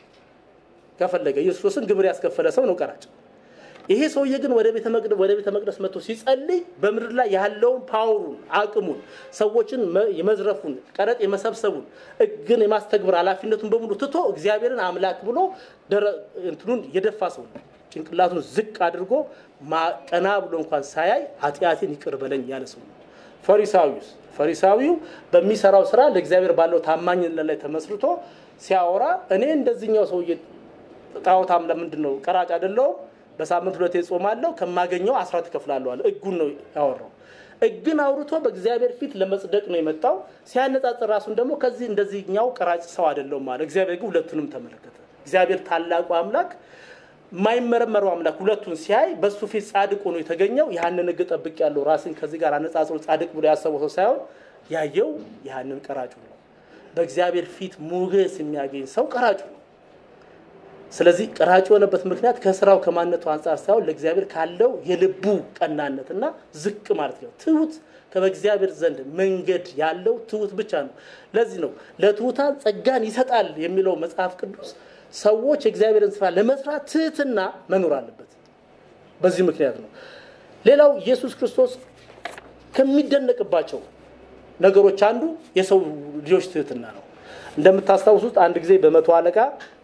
ከፈለገ ኢየሱስን ግብር ያስከፈለ ሰው ነው ቀራጭ ይሄ ሰውዬ ግን ወደ ቤተ መቅደስ ወደ ቤተ መቅደስ መጥቶ ሲጸልይ በምድር ላይ ያለውን ፓወሩን አቅሙን ሰዎችን የመዝረፉን ቀረጥ የመሰብሰቡን እግን የማስተግበር ኃላፊነቱን በሙሉ ትቶ እግዚአብሔርን አምላክ ብሎ እንትኑን የደፋ ሰው ነው ጭንቅላቱን ዝቅ አድርጎ ቀና ብሎ እንኳን ሳያይ ኃጢአቴን ይቅር በለኝ ያለ ሰው ነው። ፈሪሳዊውስ ፈሪሳዊው በሚሰራው ስራ ለእግዚአብሔር ባለው ታማኝነት ላይ ተመስርቶ ሲያወራ እኔ እንደዚህኛው ሰውዬ ጣዖታም ለምንድን ነው ቀራጭ አይደለሁም፣ በሳምንት ሁለቴ ጾማለሁ፣ ከማገኘው አስራት እከፍላለሁ አለ። ሕጉን ነው ያወራው። ሕግን አውርቶ በእግዚአብሔር ፊት ለመጽደቅ ነው የመጣው። ሲያነጻጽር ራሱን ደግሞ ከዚህ እንደዚህኛው ቀራጭ ሰው አይደለሁም አለ። እግዚአብሔር ግን ሁለቱንም ተመለከተ። እግዚአብሔር ታላቁ አምላክ የማይመረመረው አምላክ ሁለቱን ሲያይ በሱ ፊት ጻድቅ ሆኖ የተገኘው ያንን ሕግ ጠብቅ ያለው ራስን ከዚህ ጋር አነጻጽሮ ጻድቅ ብሎ ያሰበው ሰው ሳይሆን ያየው ያንን ቀራጩ ነው። በእግዚአብሔር ፊት ሞገስ የሚያገኝ ሰው ቀራጩ ነው። ስለዚህ ቀራጭ የሆነበት ምክንያት ከስራው ከማንነቱ አንጻር ሳይሆን ለእግዚአብሔር ካለው የልቡ ቀናነትና ዝቅ ማለት ነው። ትሁት ከበእግዚአብሔር ዘንድ መንገድ ያለው ትሁት ብቻ ነው። ለዚህ ነው ለትሁታን ጸጋን ይሰጣል የሚለው መጽሐፍ ቅዱስ ሰዎች የእግዚአብሔርን ስራ ለመስራት ትህትና መኖር አለበት። በዚህ ምክንያት ነው። ሌላው ኢየሱስ ክርስቶስ ከሚደነቅባቸው ነገሮች አንዱ የሰው ልጆች ትህትና ነው። እንደምታስታውሱት አንድ ጊዜ በመቶ አለቃ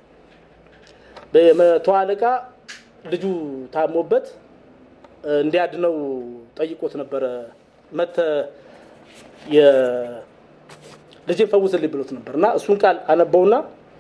በመቶ አለቃ ልጁ ታሞበት እንዲያድነው ጠይቆት ነበረ። መተ ልጄን ፈውስልኝ ብሎት ነበር እና እሱን ቃል አነበውና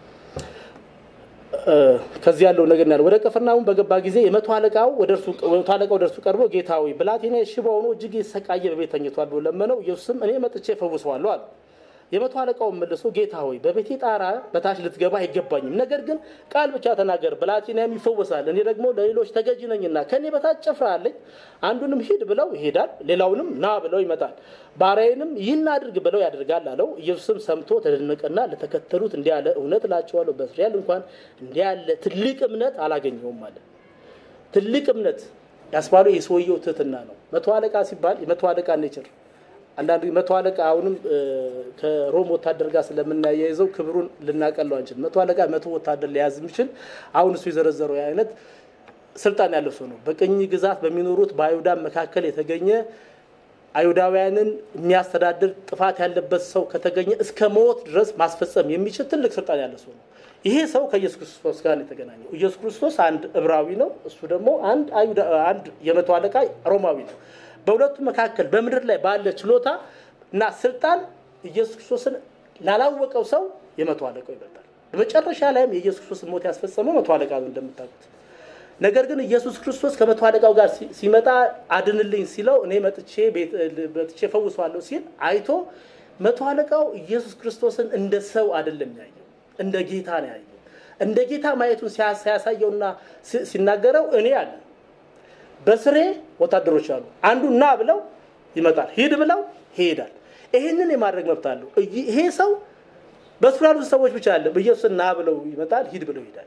ከዚህ ያለው ነገር ያለው ወደ ቅፍርናሆም በገባ ጊዜ የመቶ አለቃው ወደ እርሱ መቶ አለቃው ወደ እርሱ ቀርቦ ጌታ ሆይ ብላቴናዬ ሽባ ሆኖ እጅግ የተሰቃየ በቤት ተኝቷል ብሎ ለመነው። ኢየሱስም እኔ መጥቼ እፈውሰዋለሁ አለ። የመቶ አለቃውን መልሶ ጌታ ሆይ በቤቴ ጣራ በታች ልትገባ አይገባኝም፣ ነገር ግን ቃል ብቻ ተናገር ብላቴናዬም ይፈወሳል። እኔ ደግሞ ለሌሎች ተገዥ ነኝና ከእኔ በታች ጭፍራ አለኝ። አንዱንም ሂድ ብለው ይሄዳል፣ ሌላውንም ና ብለው ይመጣል፣ ባሪያዬንም ይህን አድርግ ብለው ያደርጋል አለው። ኢየሱስም ሰምቶ ተደነቀና ለተከተሉት እንዲህ አለ፣ እውነት እላቸዋለሁ በእስራኤል እንኳን እንዲህ ያለ ትልቅ እምነት አላገኘውም አለ። ትልቅ እምነት ያስባለው የሰውየው ትህትና ነው። መቶ አለቃ ሲባል የመቶ አለቃ ኔቸር አንዳንድ መቶ አለቃ አሁንም ከሮም ወታደር ጋር ስለምናያይዘው ክብሩን ልናቀለው አንችልም። መቶ አለቃ መቶ ወታደር ሊያዝ የሚችል አሁን እሱ የዘረዘረው አይነት ስልጣን ያለው ሰው ነው። በቅኝ ግዛት በሚኖሩት በአይሁዳን መካከል የተገኘ አይሁዳውያንን የሚያስተዳድር ጥፋት ያለበት ሰው ከተገኘ እስከ ሞት ድረስ ማስፈጸም የሚችል ትልቅ ስልጣን ያለ ሰው ነው። ይሄ ሰው ከኢየሱስ ክርስቶስ ጋር ነው የተገናኘው። ኢየሱስ ክርስቶስ አንድ ዕብራዊ ነው፣ እሱ ደግሞ አንድ አይሁዳ አንድ የመቶ አለቃ ሮማዊ ነው። በሁለቱ መካከል በምድር ላይ ባለ ችሎታ እና ስልጣን ኢየሱስ ክርስቶስን ላላወቀው ሰው የመቶ አለቃው ይበልጣል። በመጨረሻ ላይም የኢየሱስ ክርስቶስ ሞት ያስፈጸመው መቶ አለቃ ነው እንደምታውቁት። ነገር ግን ኢየሱስ ክርስቶስ ከመቶ አለቃው ጋር ሲመጣ አድንልኝ ሲለው እኔ መጥቼ መጥቼ ፈውሰዋለሁ ሲል አይቶ መቶ አለቃው ኢየሱስ ክርስቶስን እንደ ሰው አይደለም ያየው፣ እንደ ጌታ ነው ያየው። እንደ ጌታ ማየቱን ሲያሳየውና ሲናገረው እኔ አለ በስሬ ወታደሮች አሉ። አንዱ ና ብለው ይመጣል፣ ሂድ ብለው ይሄዳል። ይህንን የማድረግ መብት አለው። ይሄ ሰው በስሩ ያሉት ሰዎች ብቻ አለ። ኢየሱስን ና ብለው ይመጣል፣ ሂድ ብለው ይሄዳል።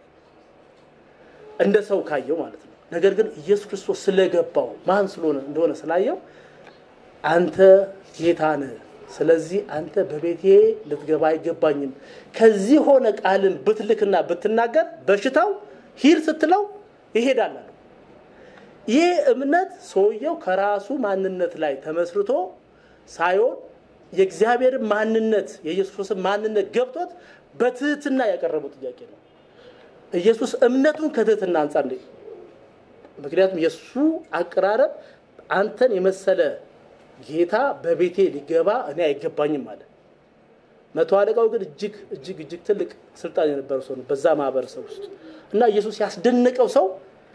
እንደ ሰው ካየው ማለት ነው። ነገር ግን ኢየሱስ ክርስቶስ ስለገባው ማን ስለሆነ እንደሆነ ስላየው አንተ ጌታ ነህ፣ ስለዚህ አንተ በቤቴ ልትገባ አይገባኝም። ከዚህ ሆነ ቃልን ብትልክና ብትናገር በሽታው ሂድ ስትለው ይሄዳል አለው። ይህ እምነት ሰውየው ከራሱ ማንነት ላይ ተመስርቶ ሳይሆን የእግዚአብሔር ማንነት የኢየሱስ ክርስቶስ ማንነት ገብቶት በትህትና ያቀረበው ጥያቄ ነው። ኢየሱስ እምነቱን ከትህትና አንጻር እንደ ምክንያቱም የእሱ አቀራረብ አንተን የመሰለ ጌታ በቤቴ ሊገባ እኔ አይገባኝም አለ። መቶ አለቃው ግን እጅግ እጅግ እጅግ ትልቅ ስልጣን የነበረው ሰው ነው በዛ ማህበረሰብ ውስጥ እና ኢየሱስ ያስደነቀው ሰው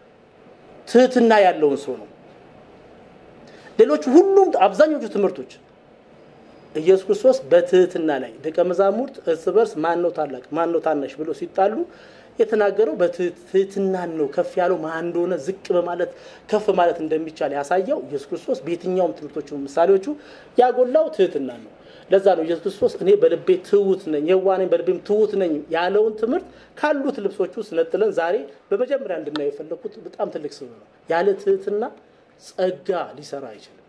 ትህትና ያለውን ሰው ነው። ሌሎች ሁሉም አብዛኞቹ ትምህርቶች ኢየሱስ ክርስቶስ በትህትና ላይ ደቀ መዛሙርት እርስ በርስ ማን ነው ታላቅ ማን ነው ታናሽ ብሎ ሲጣሉ የተናገረው በትህትናን ነው። ከፍ ያለው ማን እንደሆነ ዝቅ በማለት ከፍ ማለት እንደሚቻል ያሳየው ኢየሱስ ክርስቶስ በየትኛውም ትምህርቶቹ ምሳሌዎቹ ያጎላው ትህትና ነው። ለዛ ነው ኢየሱስ ክርስቶስ እኔ በልቤ ትሁት ነኝ፣ የዋህ ነኝ፣ በልቤም ትሁት ነኝ ያለውን ትምህርት ካሉት ልብሶች ውስጥ ነጥለን ዛሬ በመጀመሪያ እንድናየው የፈለኩት በጣም ትልቅ ስብ ነው። ያለ ትህትና ጸጋ ሊሰራ አይችልም።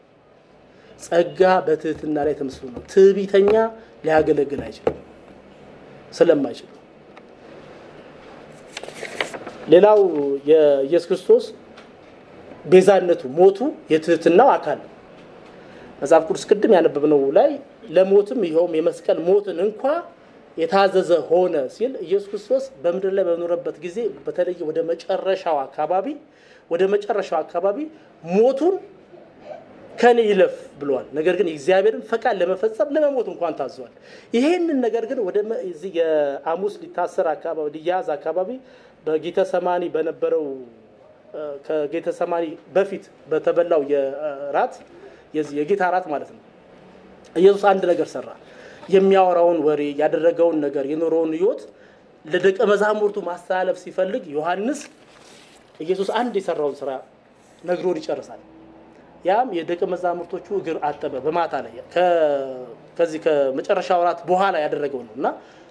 ጸጋ በትህትና ላይ ተመስሎ ነው። ትዕቢተኛ ሊያገለግል አይችልም ስለማይችል ሌላው የኢየሱስ ክርስቶስ ቤዛነቱ ሞቱ የትህትናው አካል ነው። መጽሐፍ ቅዱስ ቅድም ያነበብነው ላይ ለሞትም ይኸውም የመስቀል ሞትን እንኳ የታዘዘ ሆነ ሲል ኢየሱስ ክርስቶስ በምድር ላይ በኖረበት ጊዜ በተለይ ወደ መጨረሻው አካባቢ ወደ መጨረሻው አካባቢ ሞቱን ከኔ ይለፍ ብለዋል። ነገር ግን የእግዚአብሔርን ፈቃድ ለመፈጸም ለመሞት እንኳን ታዘዋል። ይሄንን ነገር ግን ወደ እዚህ የሐሙስ ሊታሰር አካባቢ ሊያዝ አካባቢ በጌተ ሰማኒ በነበረው ከጌተ ሰማኒ በፊት በተበላው የራት የጌታ ራት ማለት ነው። ኢየሱስ አንድ ነገር ሰራ። የሚያወራውን ወሬ ያደረገውን ነገር የኖረውን ሕይወት ለደቀ መዛሙርቱ ማስተላለፍ ሲፈልግ ዮሐንስ ኢየሱስ አንድ የሰራውን ስራ ነግሮን ይጨርሳል። ያም የደቀ መዛሙርቶቹ እግር አጠበ። በማታ ላይ ከዚህ ከመጨረሻ ወራት በኋላ ያደረገው ነው እና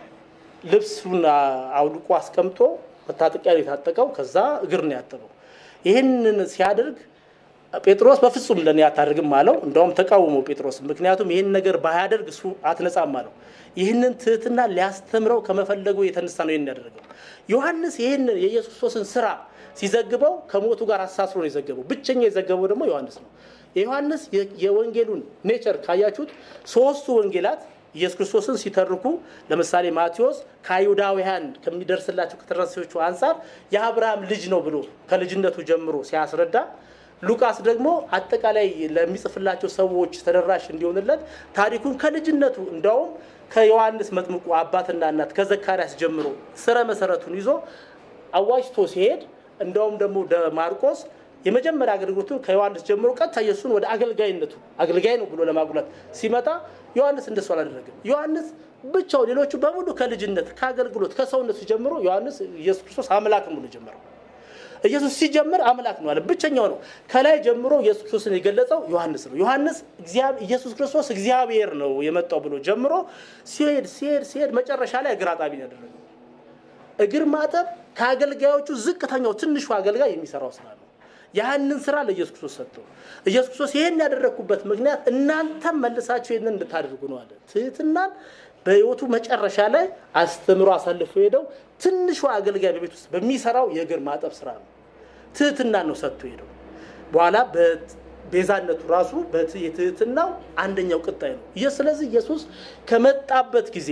ልብሱን አውልቆ አስቀምጦ መታጠቂያ የታጠቀው ከዛ እግር ነው ያጠበው። ይህንን ሲያደርግ ጴጥሮስ በፍጹም ለእኔ አታደርግም አለው። እንደውም ተቃውሞ ጴጥሮስ፣ ምክንያቱም ይህን ነገር ባያደርግ እሱ አትነጻም አለው። ይህንን ትህትና ሊያስተምረው ከመፈለጉ የተነሳ ነው ይህን ያደረገው። ዮሐንስ ይህንን የኢየሱስ ክርስቶስን ስራ ሲዘግበው ከሞቱ ጋር አሳስሮ ነው የዘገበው። ብቸኛ የዘገበው ደግሞ ዮሐንስ ነው። የዮሐንስ የወንጌሉን ኔቸር ካያችሁት ሶስቱ ወንጌላት ኢየሱስ ክርስቶስን ሲተርኩ ለምሳሌ ማቴዎስ ከአይሁዳውያን ከሚደርስላቸው ከተረሲዎቹ አንጻር የአብርሃም ልጅ ነው ብሎ ከልጅነቱ ጀምሮ ሲያስረዳ፣ ሉቃስ ደግሞ አጠቃላይ ለሚጽፍላቸው ሰዎች ተደራሽ እንዲሆንለት ታሪኩን ከልጅነቱ እንዳውም ከዮሐንስ መጥምቁ አባትና እናት ከዘካርያስ ጀምሮ ስረ መሰረቱን ይዞ አዋጅቶ ሲሄድ እንደውም ደግሞ ማርቆስ የመጀመሪያ አገልግሎቱን ከዮሐንስ ጀምሮ ቀጥታ ኢየሱስን ወደ አገልጋይነቱ አገልጋይ ነው ብሎ ለማጉላት ሲመጣ ዮሐንስ እንደሱ አላደረገም። ዮሐንስ ብቻው፣ ሌሎቹ በሙሉ ከልጅነት ከአገልግሎት ከሰውነቱ ጀምሮ ዮሐንስ ኢየሱስ ክርስቶስ አምላክ ብሎ ጀመረው። ኢየሱስ ሲጀምር አምላክ ነው አለ። ብቸኛው ነው። ከላይ ጀምሮ ኢየሱስ ክርስቶስን የገለጸው ዮሐንስ ነው። ዮሐንስ ኢየሱስ ክርስቶስ እግዚአብሔር ነው የመጣው ብሎ ጀምሮ ሲሄድ ሲሄድ ሲሄድ መጨረሻ ላይ እግር አጣቢ ነው ያደረገው። እግር ማጠብ ከአገልጋዮቹ ዝቅተኛው ትንሹ አገልጋይ የሚሰራው ስራ ነው። ያህንን ስራ ለኢየሱስ ክርስቶስ ሰጥተው ኢየሱስ ክርስቶስ ይህን ያደረግኩበት ምክንያት እናንተም መልሳችሁ ይህንን እንድታደርጉ ነው አለ። ትህትናን በህይወቱ መጨረሻ ላይ አስተምሮ አሳልፎ ሄደው ትንሹ አገልጋይ በቤት ውስጥ በሚሰራው የእግር ማጠብ ስራ ነው። ትህትናን ነው ሰጥቶ ሄደው በኋላ ቤዛነቱ ራሱ የትህትናው አንደኛው ቅጣይ ነው። ይህ ስለዚህ ኢየሱስ ከመጣበት ጊዜ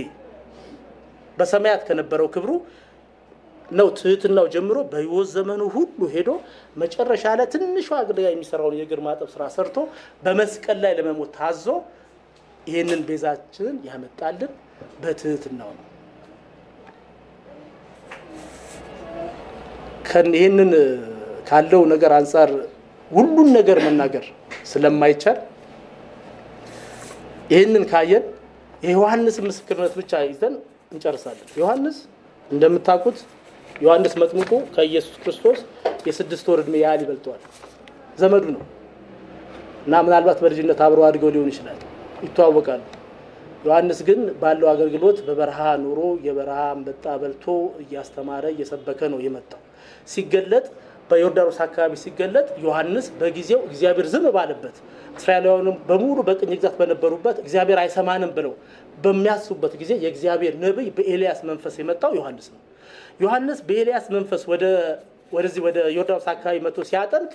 በሰማያት ከነበረው ክብሩ ነው ትህትናው ጀምሮ በህይወት ዘመኑ ሁሉ ሄዶ መጨረሻ ላይ ትንሹ አገልጋይ የሚሰራውን የእግር ማጠብ ስራ ሰርቶ በመስቀል ላይ ለመሞት ታዞ ይህንን ቤዛችንን ያመጣልን በትህትናው ነው። ይህንን ካለው ነገር አንጻር ሁሉን ነገር መናገር ስለማይቻል ይህንን ካየን የዮሐንስ ምስክርነት ብቻ ይዘን እንጨርሳለን። ዮሐንስ እንደምታውቁት ዮሐንስ መጥምቁ ከኢየሱስ ክርስቶስ የስድስት ወር እድሜ ያህል ይበልጠዋል። ዘመዱ ነው እና ምናልባት በልጅነት አብረው አድገው ሊሆን ይችላል፣ ይተዋወቃሉ። ዮሐንስ ግን ባለው አገልግሎት በበረሃ ኑሮ የበረሃ አንበጣ በልቶ እያስተማረ እየሰበከ ነው የመጣው። ሲገለጥ በዮርዳኖስ አካባቢ ሲገለጥ ዮሐንስ በጊዜው እግዚአብሔር ዝም ባለበት እስራኤላውያንም በሙሉ በቅኝ ግዛት በነበሩበት እግዚአብሔር አይሰማንም ብለው በሚያስቡበት ጊዜ የእግዚአብሔር ነቢይ በኤልያስ መንፈስ የመጣው ዮሐንስ ነው። ዮሐንስ በኤልያስ መንፈስ ወደዚህ ወደ ዮርዳኖስ አካባቢ መጥቶ ሲያጠንቅ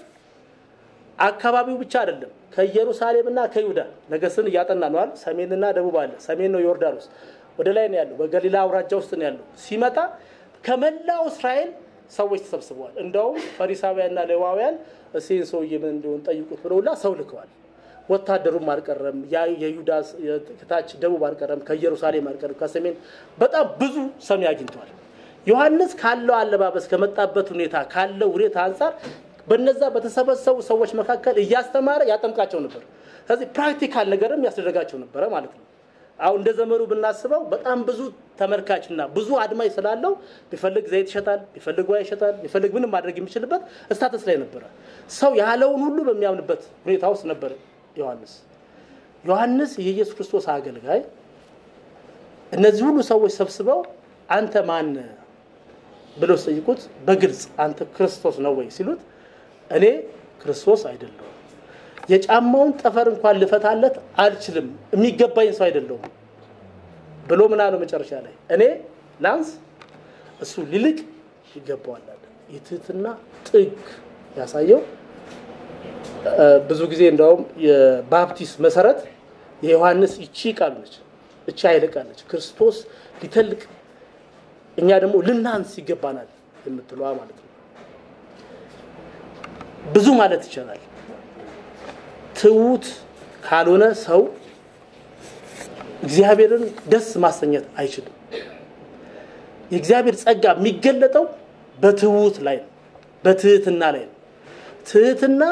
አካባቢው ብቻ አይደለም ከኢየሩሳሌምና ከይሁዳ ነገስን እያጠና ነዋል። ሰሜንና ደቡብ አለ። ሰሜን ነው ዮርዳኖስ፣ ወደ ላይ ነው ያለው። በገሊላ አውራጃ ውስጥ ነው ያለው። ሲመጣ ከመላው እስራኤል ሰዎች ተሰብስበዋል። እንደውም ፈሪሳውያንና ሌዋውያን እሴን ሰውዬ ምን እንዲሆን ጠይቁት ብለውላ ሰው ልከዋል። ወታደሩም አልቀረም፣ የይሁዳ ከታች ደቡብ አልቀረም፣ ከኢየሩሳሌም አልቀረም፣ ከሰሜን በጣም ብዙ ሰሚ አግኝተዋል። ዮሐንስ ካለው አለባበስ ከመጣበት ሁኔታ ካለው ሁኔታ አንጻር በነዛ በተሰበሰቡ ሰዎች መካከል እያስተማረ ያጠምቃቸው ነበር። ስለዚህ ፕራክቲካል ነገርም ያስደረጋቸው ነበረ ማለት ነው። አሁን እንደ ዘመኑ ብናስበው በጣም ብዙ ተመልካችና ብዙ አድማጭ ስላለው ቢፈልግ ዘይት ይሸጣል፣ ቢፈልግ ውሃ ይሸጣል፣ ቢፈልግ ምንም ማድረግ የሚችልበት ስታተስ ላይ ነበረ። ሰው ያለውን ሁሉ በሚያምንበት ሁኔታ ውስጥ ነበር ዮሐንስ። ዮሐንስ የኢየሱስ ክርስቶስ አገልጋይ እነዚህ ሁሉ ሰዎች ሰብስበው አንተ ማን ብለው ሲጠይቁት በግልጽ አንተ ክርስቶስ ነው ወይ ሲሉት እኔ ክርስቶስ አይደለሁም የጫማውን ጠፈር እንኳን ልፈታለት አልችልም፣ የሚገባኝ ሰው አይደለሁም ብሎ ምን አለው መጨረሻ ላይ እኔ ላንስ እሱ ሊልቅ ይገባዋል አለ። የትህትና ጥግ ያሳየው ብዙ ጊዜ እንደውም የባፕቲስት መሰረት የዮሐንስ ይቺ ቃል ነች። እቺ ኃይለ ቃል ነች። ክርስቶስ ሊተልቅ እኛ ደግሞ ልናንስ ይገባናል የምትለዋ ማለት ነው። ብዙ ማለት ይቻላል። ትሁት ካልሆነ ሰው እግዚአብሔርን ደስ ማሰኘት አይችልም። የእግዚአብሔር ጸጋ የሚገለጠው በትሁት ላይ ነው፣ በትህትና ላይ ነው። ትህትና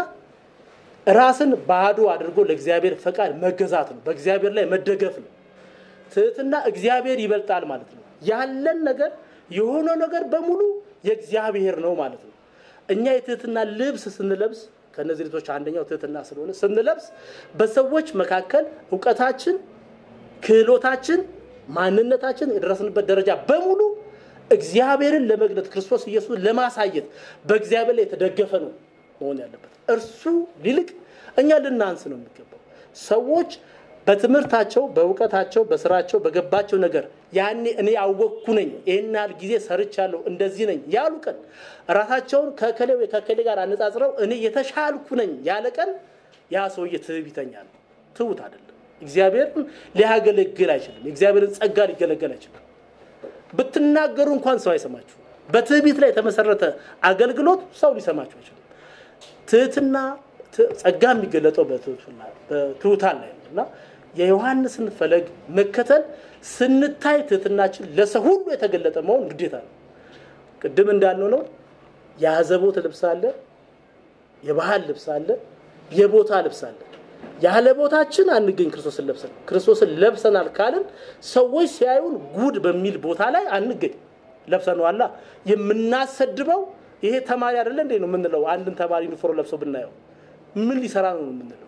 ራስን ባዶ አድርጎ ለእግዚአብሔር ፈቃድ መገዛት ነው። በእግዚአብሔር ላይ መደገፍ ነው። ትህትና እግዚአብሔር ይበልጣል ማለት ነው። ያለን ነገር የሆነ ነገር በሙሉ የእግዚአብሔር ነው ማለት ነው። እኛ የትህትና ልብስ ስንለብስ ከእነዚህ ልብሶች አንደኛው ትህትና ስለሆነ ስንለብስ በሰዎች መካከል እውቀታችን፣ ክህሎታችን፣ ማንነታችን የደረስንበት ደረጃ በሙሉ እግዚአብሔርን ለመግለጥ ክርስቶስ ኢየሱስ ለማሳየት በእግዚአብሔር ላይ የተደገፈ ነው መሆን ያለበት። እርሱ ሊልቅ እኛ ልናንስ ነው የሚገባው። ሰዎች በትምህርታቸው፣ በእውቀታቸው፣ በስራቸው፣ በገባቸው ነገር ያኔ እኔ ያወቅኩ ነኝ፣ ይህን ያህል ጊዜ ሰርቻለሁ፣ እንደዚህ ነኝ ያሉ ቀን ራሳቸውን ከከሌ ወይ ከከሌ ጋር አነጻጽረው እኔ የተሻልኩ ነኝ ያለ ቀን ያ ሰውዬ ትዕቢተኛ ነው፣ ትሁት አይደለም። እግዚአብሔርን ሊያገለግል አይችልም። የእግዚአብሔርን ጸጋ ሊገለገል አይችልም። ብትናገሩ እንኳን ሰው አይሰማችሁ። በትዕቢት ላይ የተመሰረተ አገልግሎት ሰው ሊሰማችሁ አይችልም። ትህትና ጸጋ የሚገለጠው በትሑታን ላይ ነው እና የዮሐንስን ፈለግ መከተል ስንታይ ትህትናችን ለሰው ሁሉ የተገለጠ መሆን ግዴታ ነው። ቅድም እንዳልነው ነው የአዘቦት ልብስ አለ፣ የባህል ልብስ አለ፣ የቦታ ልብስ አለ። ያለ ቦታችን አንገኝ ክርስቶስን ለብሰን ክርስቶስን ለብሰናል ካልን ሰዎች ሲያዩን ጉድ በሚል ቦታ ላይ አንገኝ። ለብሰነዋላ የምናሰድበው ይሄ ተማሪ አይደለ እንዴ ነው የምንለው። አንድን ተማሪ ዩኒፎርም ለብሶ ብናየው ምን ሊሰራ ነው የምንለው?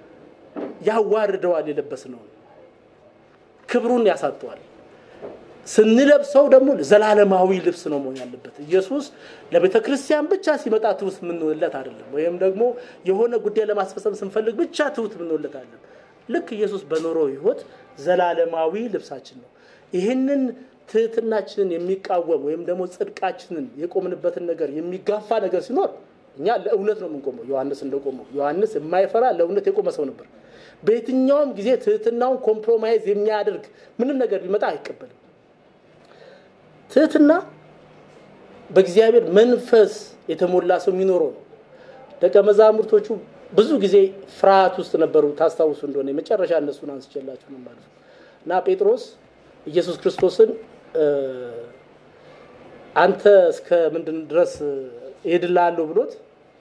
ያዋርደዋል፣ የለበስነውን ክብሩን ያሳጠዋል። ስንለብሰው ደግሞ ዘላለማዊ ልብስ ነው መሆን ያለበት። ኢየሱስ ለቤተ ክርስቲያን ብቻ ሲመጣ ትውት የምንውለት አይደለም። ወይም ደግሞ የሆነ ጉዳይ ለማስፈጸም ስንፈልግ ብቻ ትውት የምንውለት አይደለም። ልክ ኢየሱስ በኖረው ሕይወት ዘላለማዊ ልብሳችን ነው። ይህንን ትህትናችንን የሚቃወም ወይም ደግሞ ጽድቃችንን የቆምንበትን ነገር የሚጋፋ ነገር ሲኖር እኛ ለእውነት ነው የምንቆመው። ዮሐንስ እንደቆመው ዮሐንስ የማይፈራ ለእውነት የቆመ ሰው ነበር። በየትኛውም ጊዜ ትህትናውን ኮምፕሮማይዝ የሚያደርግ ምንም ነገር ቢመጣ አይቀበልም። ትህትና በእግዚአብሔር መንፈስ የተሞላ ሰው የሚኖረው ነው። ደቀ መዛሙርቶቹ ብዙ ጊዜ ፍርሃት ውስጥ ነበሩ። ታስታውሱ እንደሆነ የመጨረሻ እነሱን አንስቼላችሁ ነው ማለት ነው እና ጴጥሮስ ኢየሱስ ክርስቶስን አንተ እስከ ምንድን ድረስ እሄድልሃለሁ ብሎት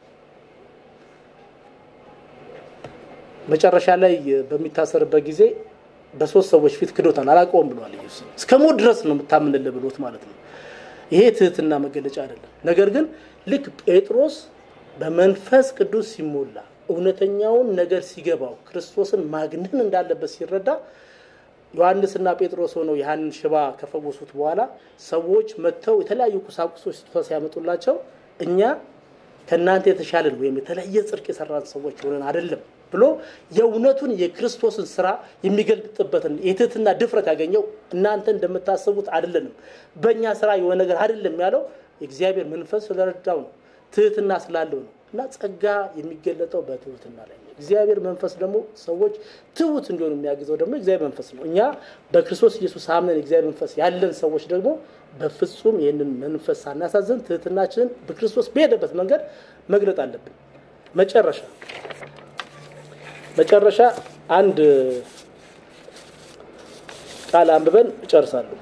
መጨረሻ ላይ በሚታሰርበት ጊዜ በሶስት ሰዎች ፊት ክዶታል። አላውቀውም ብሏል ኢየሱስ። እስከ ሞት ድረስ ነው የምታምንልህ ብሎት ማለት ነው። ይሄ ትህትና መገለጫ አይደለም። ነገር ግን ልክ ጴጥሮስ በመንፈስ ቅዱስ ሲሞላ እውነተኛውን ነገር ሲገባው ክርስቶስን ማግነን እንዳለበት ሲረዳ ዮሐንስና ጴጥሮስ ሆነው ያህንን ሽባ ከፈወሱት በኋላ ሰዎች መጥተው የተለያዩ ቁሳቁሶች ስጦታ ሲያመጡላቸው እኛ ከእናንተ የተሻለን ወይም የተለየ ጽድቅ የሰራን ሰዎች ሆነን አይደለም ብሎ የእውነቱን የክርስቶስን ስራ የሚገልጥበትን የትህትና ድፍረት ያገኘው እናንተ እንደምታስቡት አይደለንም፣ በእኛ ስራ የሆነ ነገር አይደለም ያለው የእግዚአብሔር መንፈስ ስለረዳው ነው፣ ትህትና ስላለው ነው። እና ጸጋ የሚገለጠው በትህትና ላይ ነው። እግዚአብሔር መንፈስ ደግሞ ሰዎች ትሁት እንዲሆኑ የሚያግዘው ደግሞ እግዚአብሔር መንፈስ ነው። እኛ በክርስቶስ ኢየሱስ አምነን እግዚአብሔር መንፈስ ያለን ሰዎች ደግሞ በፍጹም ይህንን መንፈስ ሳናሳዝን ትህትናችንን በክርስቶስ በሄደበት መንገድ መግለጥ አለብን። መጨረሻ መጨረሻ አንድ ቃል አንብበን እጨርሳለሁ።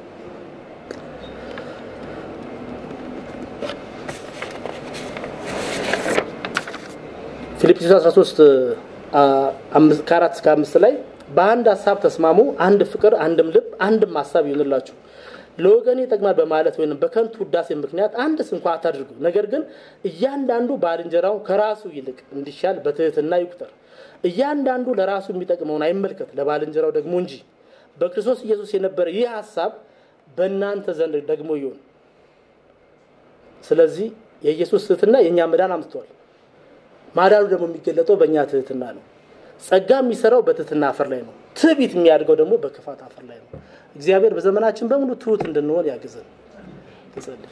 ፊልጵስዩስ 13 ከአራት እስከ አምስት ላይ በአንድ ሀሳብ ተስማሙ፣ አንድ ፍቅር፣ አንድም ልብ፣ አንድም ሀሳብ ይሆንላችሁ። ለወገኔ ይጠቅማል በማለት ወይም በከንቱ ውዳሴ ምክንያት አንድ ስንኳ አታድርጉ። ነገር ግን እያንዳንዱ ባልንጀራውን ከራሱ ይልቅ እንዲሻል በትህትና ይቁጠር። እያንዳንዱ ለራሱ የሚጠቅመውን አይመልከት፣ ለባልንጀራው ደግሞ እንጂ። በክርስቶስ ኢየሱስ የነበረ ይህ ሀሳብ በእናንተ ዘንድ ደግሞ ይሁን። ስለዚህ የኢየሱስ ትህትና የእኛ መዳን አምጥቷል። ማዳኑ ደግሞ የሚገለጠው በእኛ ትህትና ነው። ጸጋ የሚሰራው በትህትና አፈር ላይ ነው። ትዕቢት የሚያድገው ደግሞ በክፋት አፈር ላይ ነው። እግዚአብሔር በዘመናችን በሙሉ ትሁት እንድንሆን ያግዘን። እንጸልይ።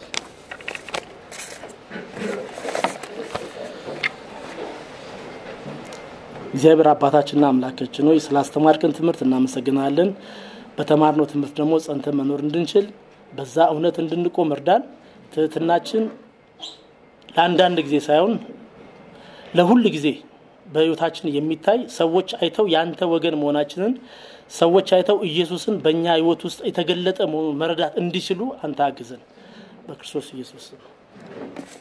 እግዚአብሔር አባታችንና አምላካችን ሆይ ስላስተማርከን ትምህርት እናመሰግናለን። በተማርነው ትምህርት ደግሞ ጸንተን መኖር እንድንችል በዛ እውነት እንድንቆም እርዳን። ትህትናችን ለአንዳንድ ጊዜ ሳይሆን ለሁል ጊዜ በህይወታችን የሚታይ ሰዎች አይተው የአንተ ወገን መሆናችንን ሰዎች አይተው ኢየሱስን በእኛ ህይወት ውስጥ የተገለጠ መሆኑን መረዳት እንዲችሉ አንተ አግዘን። በክርስቶስ ኢየሱስ ነው።